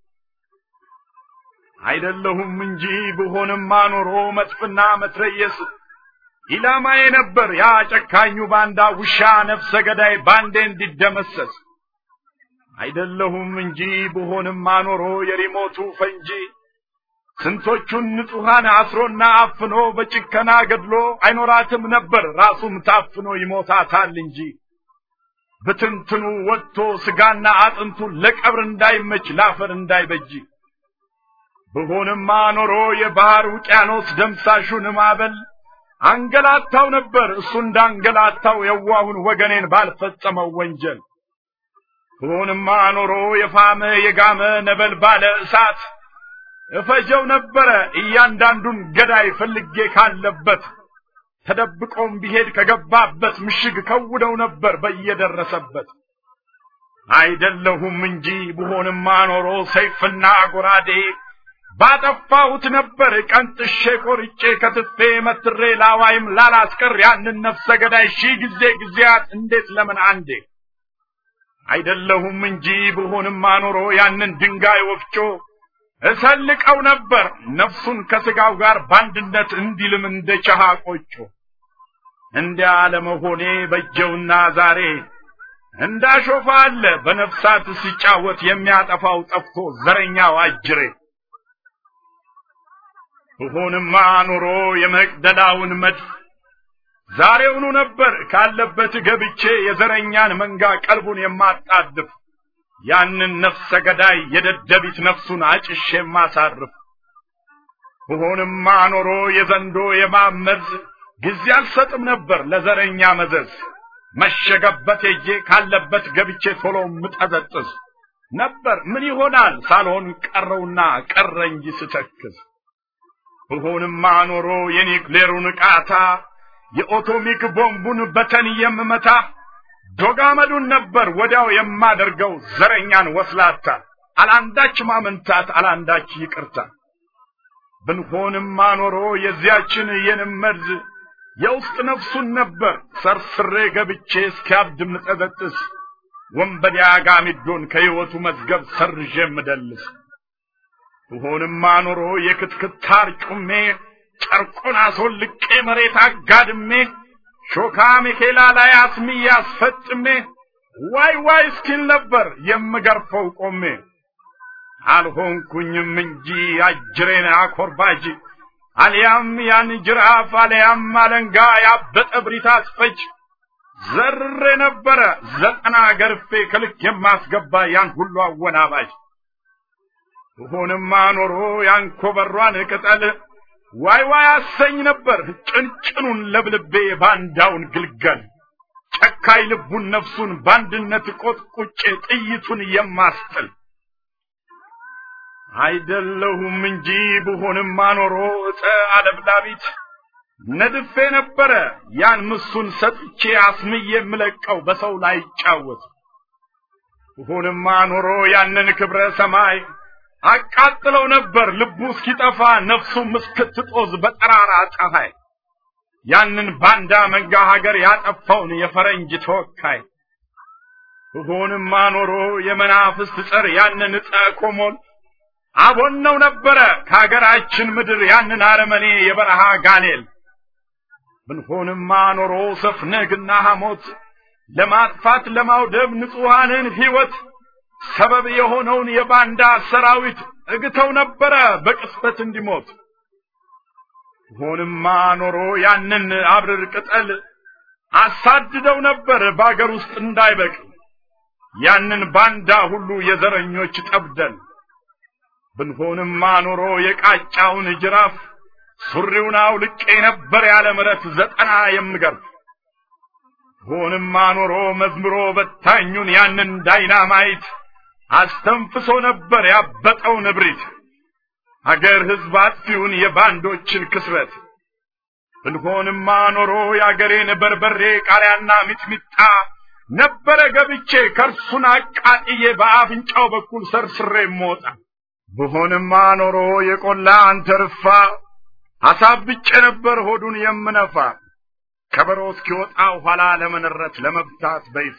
አይደለሁም እንጂ ብሆንማ ኖሮ መጥፍና መትረየስ ኢላማዬ ነበር ያ ጨካኙ ባንዳ ውሻ ነፍሰ ገዳይ ባንዴ እንዲደመሰስ አይደለሁም እንጂ ብሆንማ ኖሮ የሪሞቱ ፈንጂ ስንቶቹን ንጹሐን አስሮና አፍኖ በጭከና ገድሎ አይኖራትም ነበር ራሱም ታፍኖ ይሞታታል እንጂ ብትንትኑ ወጥቶ ስጋና አጥንቱ ለቀብር እንዳይመች ላፈር እንዳይበጅ ብሆንማ ኖሮ የባህር ውቅያኖስ ደምሳሹን ማዕበል አንገላታው ነበር እሱ እንዳንገላታው የዋሁን ወገኔን ባልፈጸመው ወንጀል ብሆንማ ኖሮ የፋመ የጋመ ነበልባለ እሳት እፈጀው ነበረ እያንዳንዱን ገዳይ ፈልጌ ካለበት ተደብቆም ቢሄድ ከገባበት ምሽግ ከውደው ነበር በየደረሰበት አይደለሁም እንጂ ብሆንማ ኖሮ ሰይፍና ጎራዴ ባጠፋሁት ነበር ቀንጥሼ ቆርጬ ከትፌ መትሬ ላዋይም ላላስቀር ያንን ነፍሰ ገዳይ ሺህ ጊዜ ጊዜያት እንዴት ለምን አንዴ አይደለሁም እንጂ ብሆንማ ኖሮ ያንን ድንጋይ ወፍጮ እሰልቀው ነበር ነፍሱን ከስጋው ጋር በአንድነት እንዲልም እንደ ጨሃ ቆጮ እንዲያ ለመሆኔ በጀውና ዛሬ እንዳሾፋ አለ በነፍሳት ሲጫወት የሚያጠፋው ጠፍቶ ዘረኛው አጅሬ ብሆንማ ኖሮ የመቅደላውን መድፍ ዛሬውኑ ነበር ካለበት ገብቼ የዘረኛን መንጋ ቀልቡን የማጣድፍ ያንን ነፍሰ ገዳይ የደደቢት ነፍሱን አጭሼ የማሳርፍ ብሆንማ ኖሮ የዘንዶ የማመዝ ጊዜ አልሰጥም ነበር ለዘረኛ መዘዝ መሸገበት ሄጄ ካለበት ገብቼ ቶሎ ምጠዘጥዝ ነበር ምን ይሆናል ሳልሆን ቀረውና ቀረ እንጂ ስተክዝ ብሆንማ ኖሮ የኒክሌሩን ቃታ የኦቶሚክ ቦምቡን በተን የምመታ ዶጋመዱን ነበር ወዲያው የማደርገው ዘረኛን ወስላታ አላንዳች ማመንታት አላንዳች ይቅርታ ብንሆንማ ኖሮ የዚያችን የንመርዝ የውስጥ ነፍሱን ነበር ሰርስሬ ገብቼ እስኪያብድ ምጠዘጥስ ወንበዴ አጋሚዶን ከሕይወቱ መዝገብ ሰርዤ ምደልስ ብሆንማ ኖሮ የክትክታር ጩሜ ጨርቁን አስወልቄ መሬት አጋድሜ ሾካ ሚኬላ ላይ አስምዬ አስፈጥሜ ዋይ ዋይ እስኪል ነበር የምገርፈው ቆሜ አልሆንኩኝም እንጂ አጅሬን አኮርባጅ አልያም ያን ጅራፍ አልያም አለንጋ ያበጠ ብሪት አስፈጅ ዘርሬ ነበረ ዘጠና ገርፌ ከልክ የማስገባ ያን ሁሉ አወናባጅ ብሆንማ ኖሮ ያን ኮበሯን ቅጠል ዋይ ዋይ አሰኝ ነበር ጭንጭኑን ለብልቤ ባንዳውን ግልገል ጨካይ ልቡን ነፍሱን በአንድነት ቆጥቁጬ ጥይቱን የማስጥል አይደለሁም እንጂ ብሆንማ ኖሮ እፀ አለብላቢት ነድፌ ነበረ ያን ምሱን ሰጥቼ አስምዬ የምለቀው በሰው ላይ ይጫወት ብሆንማ ኖሮ ያንን ክብረ ሰማይ አቃጥለው ነበር ልቡ እስኪጠፋ ነፍሱም እስክትጦዝ በጠራራ ፀሐይ ያንን ባንዳ መንጋ ሀገር ያጠፋውን የፈረንጅ ተወካይ ብሆንማ ኖሮ የመናፍስት ጸር ያንን ዕፀ ኮሞል አቦነው ነበረ ከሀገራችን ምድር ያንን አረመኔ የበረሃ ጋኔል ብንሆንማ ኖሮ ሰፍነግና ሐሞት ለማጥፋት ለማውደብ ንጹሐንን ሕይወት ሰበብ የሆነውን የባንዳ ሰራዊት እግተው ነበረ በቅጽበት እንዲሞት ሆንማ ኖሮ ያንን አብርር ቅጠል አሳድደው ነበር በአገር ውስጥ እንዳይበቅል ያንን ባንዳ ሁሉ የዘረኞች ጠብደል ብንሆንማ ኖሮ የቃጫውን ጅራፍ ሱሪውን አውልቄ ነበር ያለ ምረት ዘጠና የምገርፍ ሆንማ ኖሮ መዝምሮ በታኙን ያንን ዳይናማይት አስተንፍሶ ነበር ያበጠውን እብሪት አገር ሕዝብ አጥፊውን የባንዶችን ክስረት ብንሆንማ ኖሮ የአገሬን በርበሬ ቃሪያና ሚጥሚጣ ነበረ ገብቼ ከርሱን አቃጥዬ በአፍንጫው በኩል ሰርስሬ ሞጣ ብሆንማ ኖሮ የቆላ አንተርፋ አሳብጬ ነበር ሆዱን የምነፋ ከበሮ እስኪወጣ ኋላ ለመነረት ለመብታት በይፋ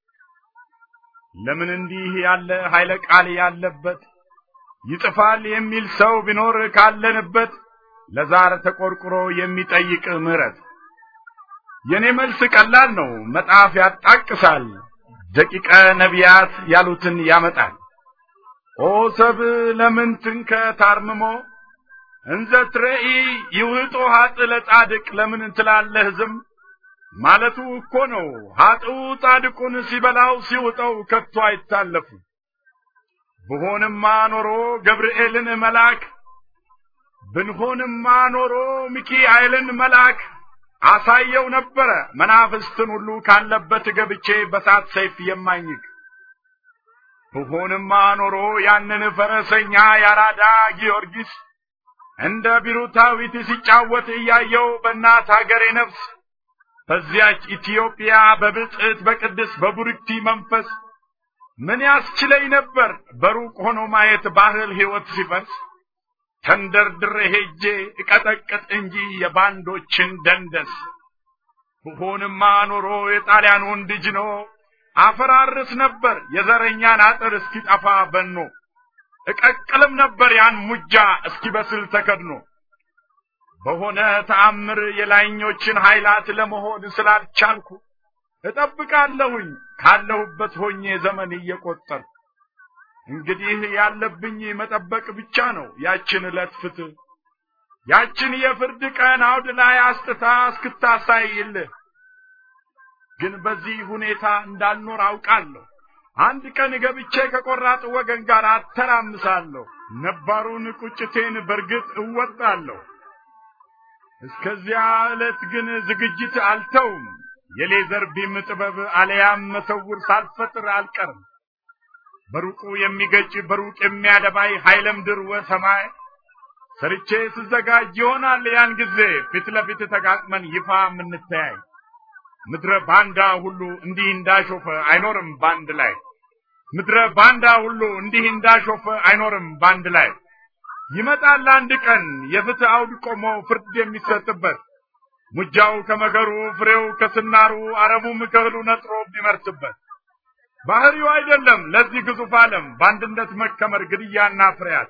ለምን እንዲህ ያለ ኃይለ ቃል ያለበት ይጥፋል የሚል ሰው ቢኖር ካለንበት ለዛር ተቆርቁሮ የሚጠይቅ ምህረት የኔ መልስ ቀላል ነው መጽሐፍ ያጣቅሳል ደቂቀ ነቢያት ያሉትን ያመጣል ኦ ሰብ ለምን ትንከ ታርምሞ እንዘ ትረኢ ይውጦ ሀጥ ለጻድቅ ለምን ትላለህ ዝም ማለቱ እኮ ነው ሀጥኡ ጻድቁን ሲበላው ሲውጠው ከቶ አይታለፉ ብሆንማ ኖሮ ገብርኤልን መልአክ ብንሆንማ ኖሮ ሚካኤልን መልአክ አሳየው ነበረ መናፍስትን ሁሉ ካለበት ገብቼ በሳት ሰይፍ የማኝክ ብሆንማ ኖሮ ያንን ፈረሰኛ ያራዳ ጊዮርጊስ እንደ ቢሩታዊት ሲጫወት እያየው በእናት ሀገሬ ነፍስ በዚያች ኢትዮጵያ በብጽዕት በቅድስ በቡርክቲ መንፈስ ምን ያስችለኝ ነበር በሩቅ ሆኖ ማየት ባህል ሕይወት ሲፈርስ ተንደርድሬ ሄጄ እቀጠቅጥ እንጂ የባንዶችን ደንደስ ብሆንማ ኖሮ የጣሊያን ወንድ ጅኖ አፈራርስ ነበር የዘረኛን አጥር እስኪጠፋ በኖ እቀቅልም ነበር ያን ሙጃ እስኪበስል ተከድኖ በሆነ ተአምር የላይኞችን ኃይላት ለመሆን ስላልቻልኩ እጠብቃለሁኝ ካለሁበት ሆኜ ዘመን እየቆጠርኩ እንግዲህ ያለብኝ መጠበቅ ብቻ ነው ያችን ዕለት ፍትህ ያችን የፍርድ ቀን አውድ ላይ አስጥታ እስክታሳይልህ ግን በዚህ ሁኔታ እንዳልኖር አውቃለሁ አንድ ቀን ገብቼ ከቆራጥ ወገን ጋር አተራምሳለሁ ነባሩን ቁጭቴን በርግጥ እወጣለሁ እስከዚያ ዕለት ግን ዝግጅት አልተውም የሌዘር ቢም ጥበብ አለያም መሰውር ሳልፈጥር አልቀርም በሩቁ የሚገጭ በሩቅ የሚያደባይ ኃይለ ምድር ወሰማይ ሰርቼ ስዘጋጅ ይሆናል ያን ጊዜ ፊት ለፊት ተጋጥመን ይፋ የምንተያይ ምድረ ባንዳ ሁሉ እንዲህ እንዳሾፈ አይኖርም ባንድ ላይ ምድረ ባንዳ ሁሉ እንዲህ እንዳሾፈ አይኖርም ባንድ ላይ ይመጣል አንድ ቀን የፍትህ አውድ ቆሞ ፍርድ የሚሰጥበት ሙጃው ከመከሩ ፍሬው ከስናሩ አረቡም ከእህሉ ነጥሮ የሚመርስበት ባህሪው አይደለም ለዚህ ግዙፍ ዓለም በአንድነት መከመር ግድያና ፍርያት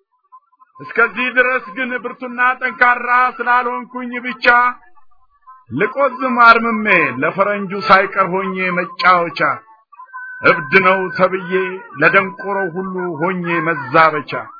እስከዚህ ድረስ ግን ብርቱና ጠንካራ ስላልሆንኩኝ ብቻ ልቆዝም አርምሜ ለፈረንጁ ሳይቀር ሆኜ መጫወቻ እብድ ነው ተብዬ ለደንቆሮ ሁሉ ሆኜ መዛበቻ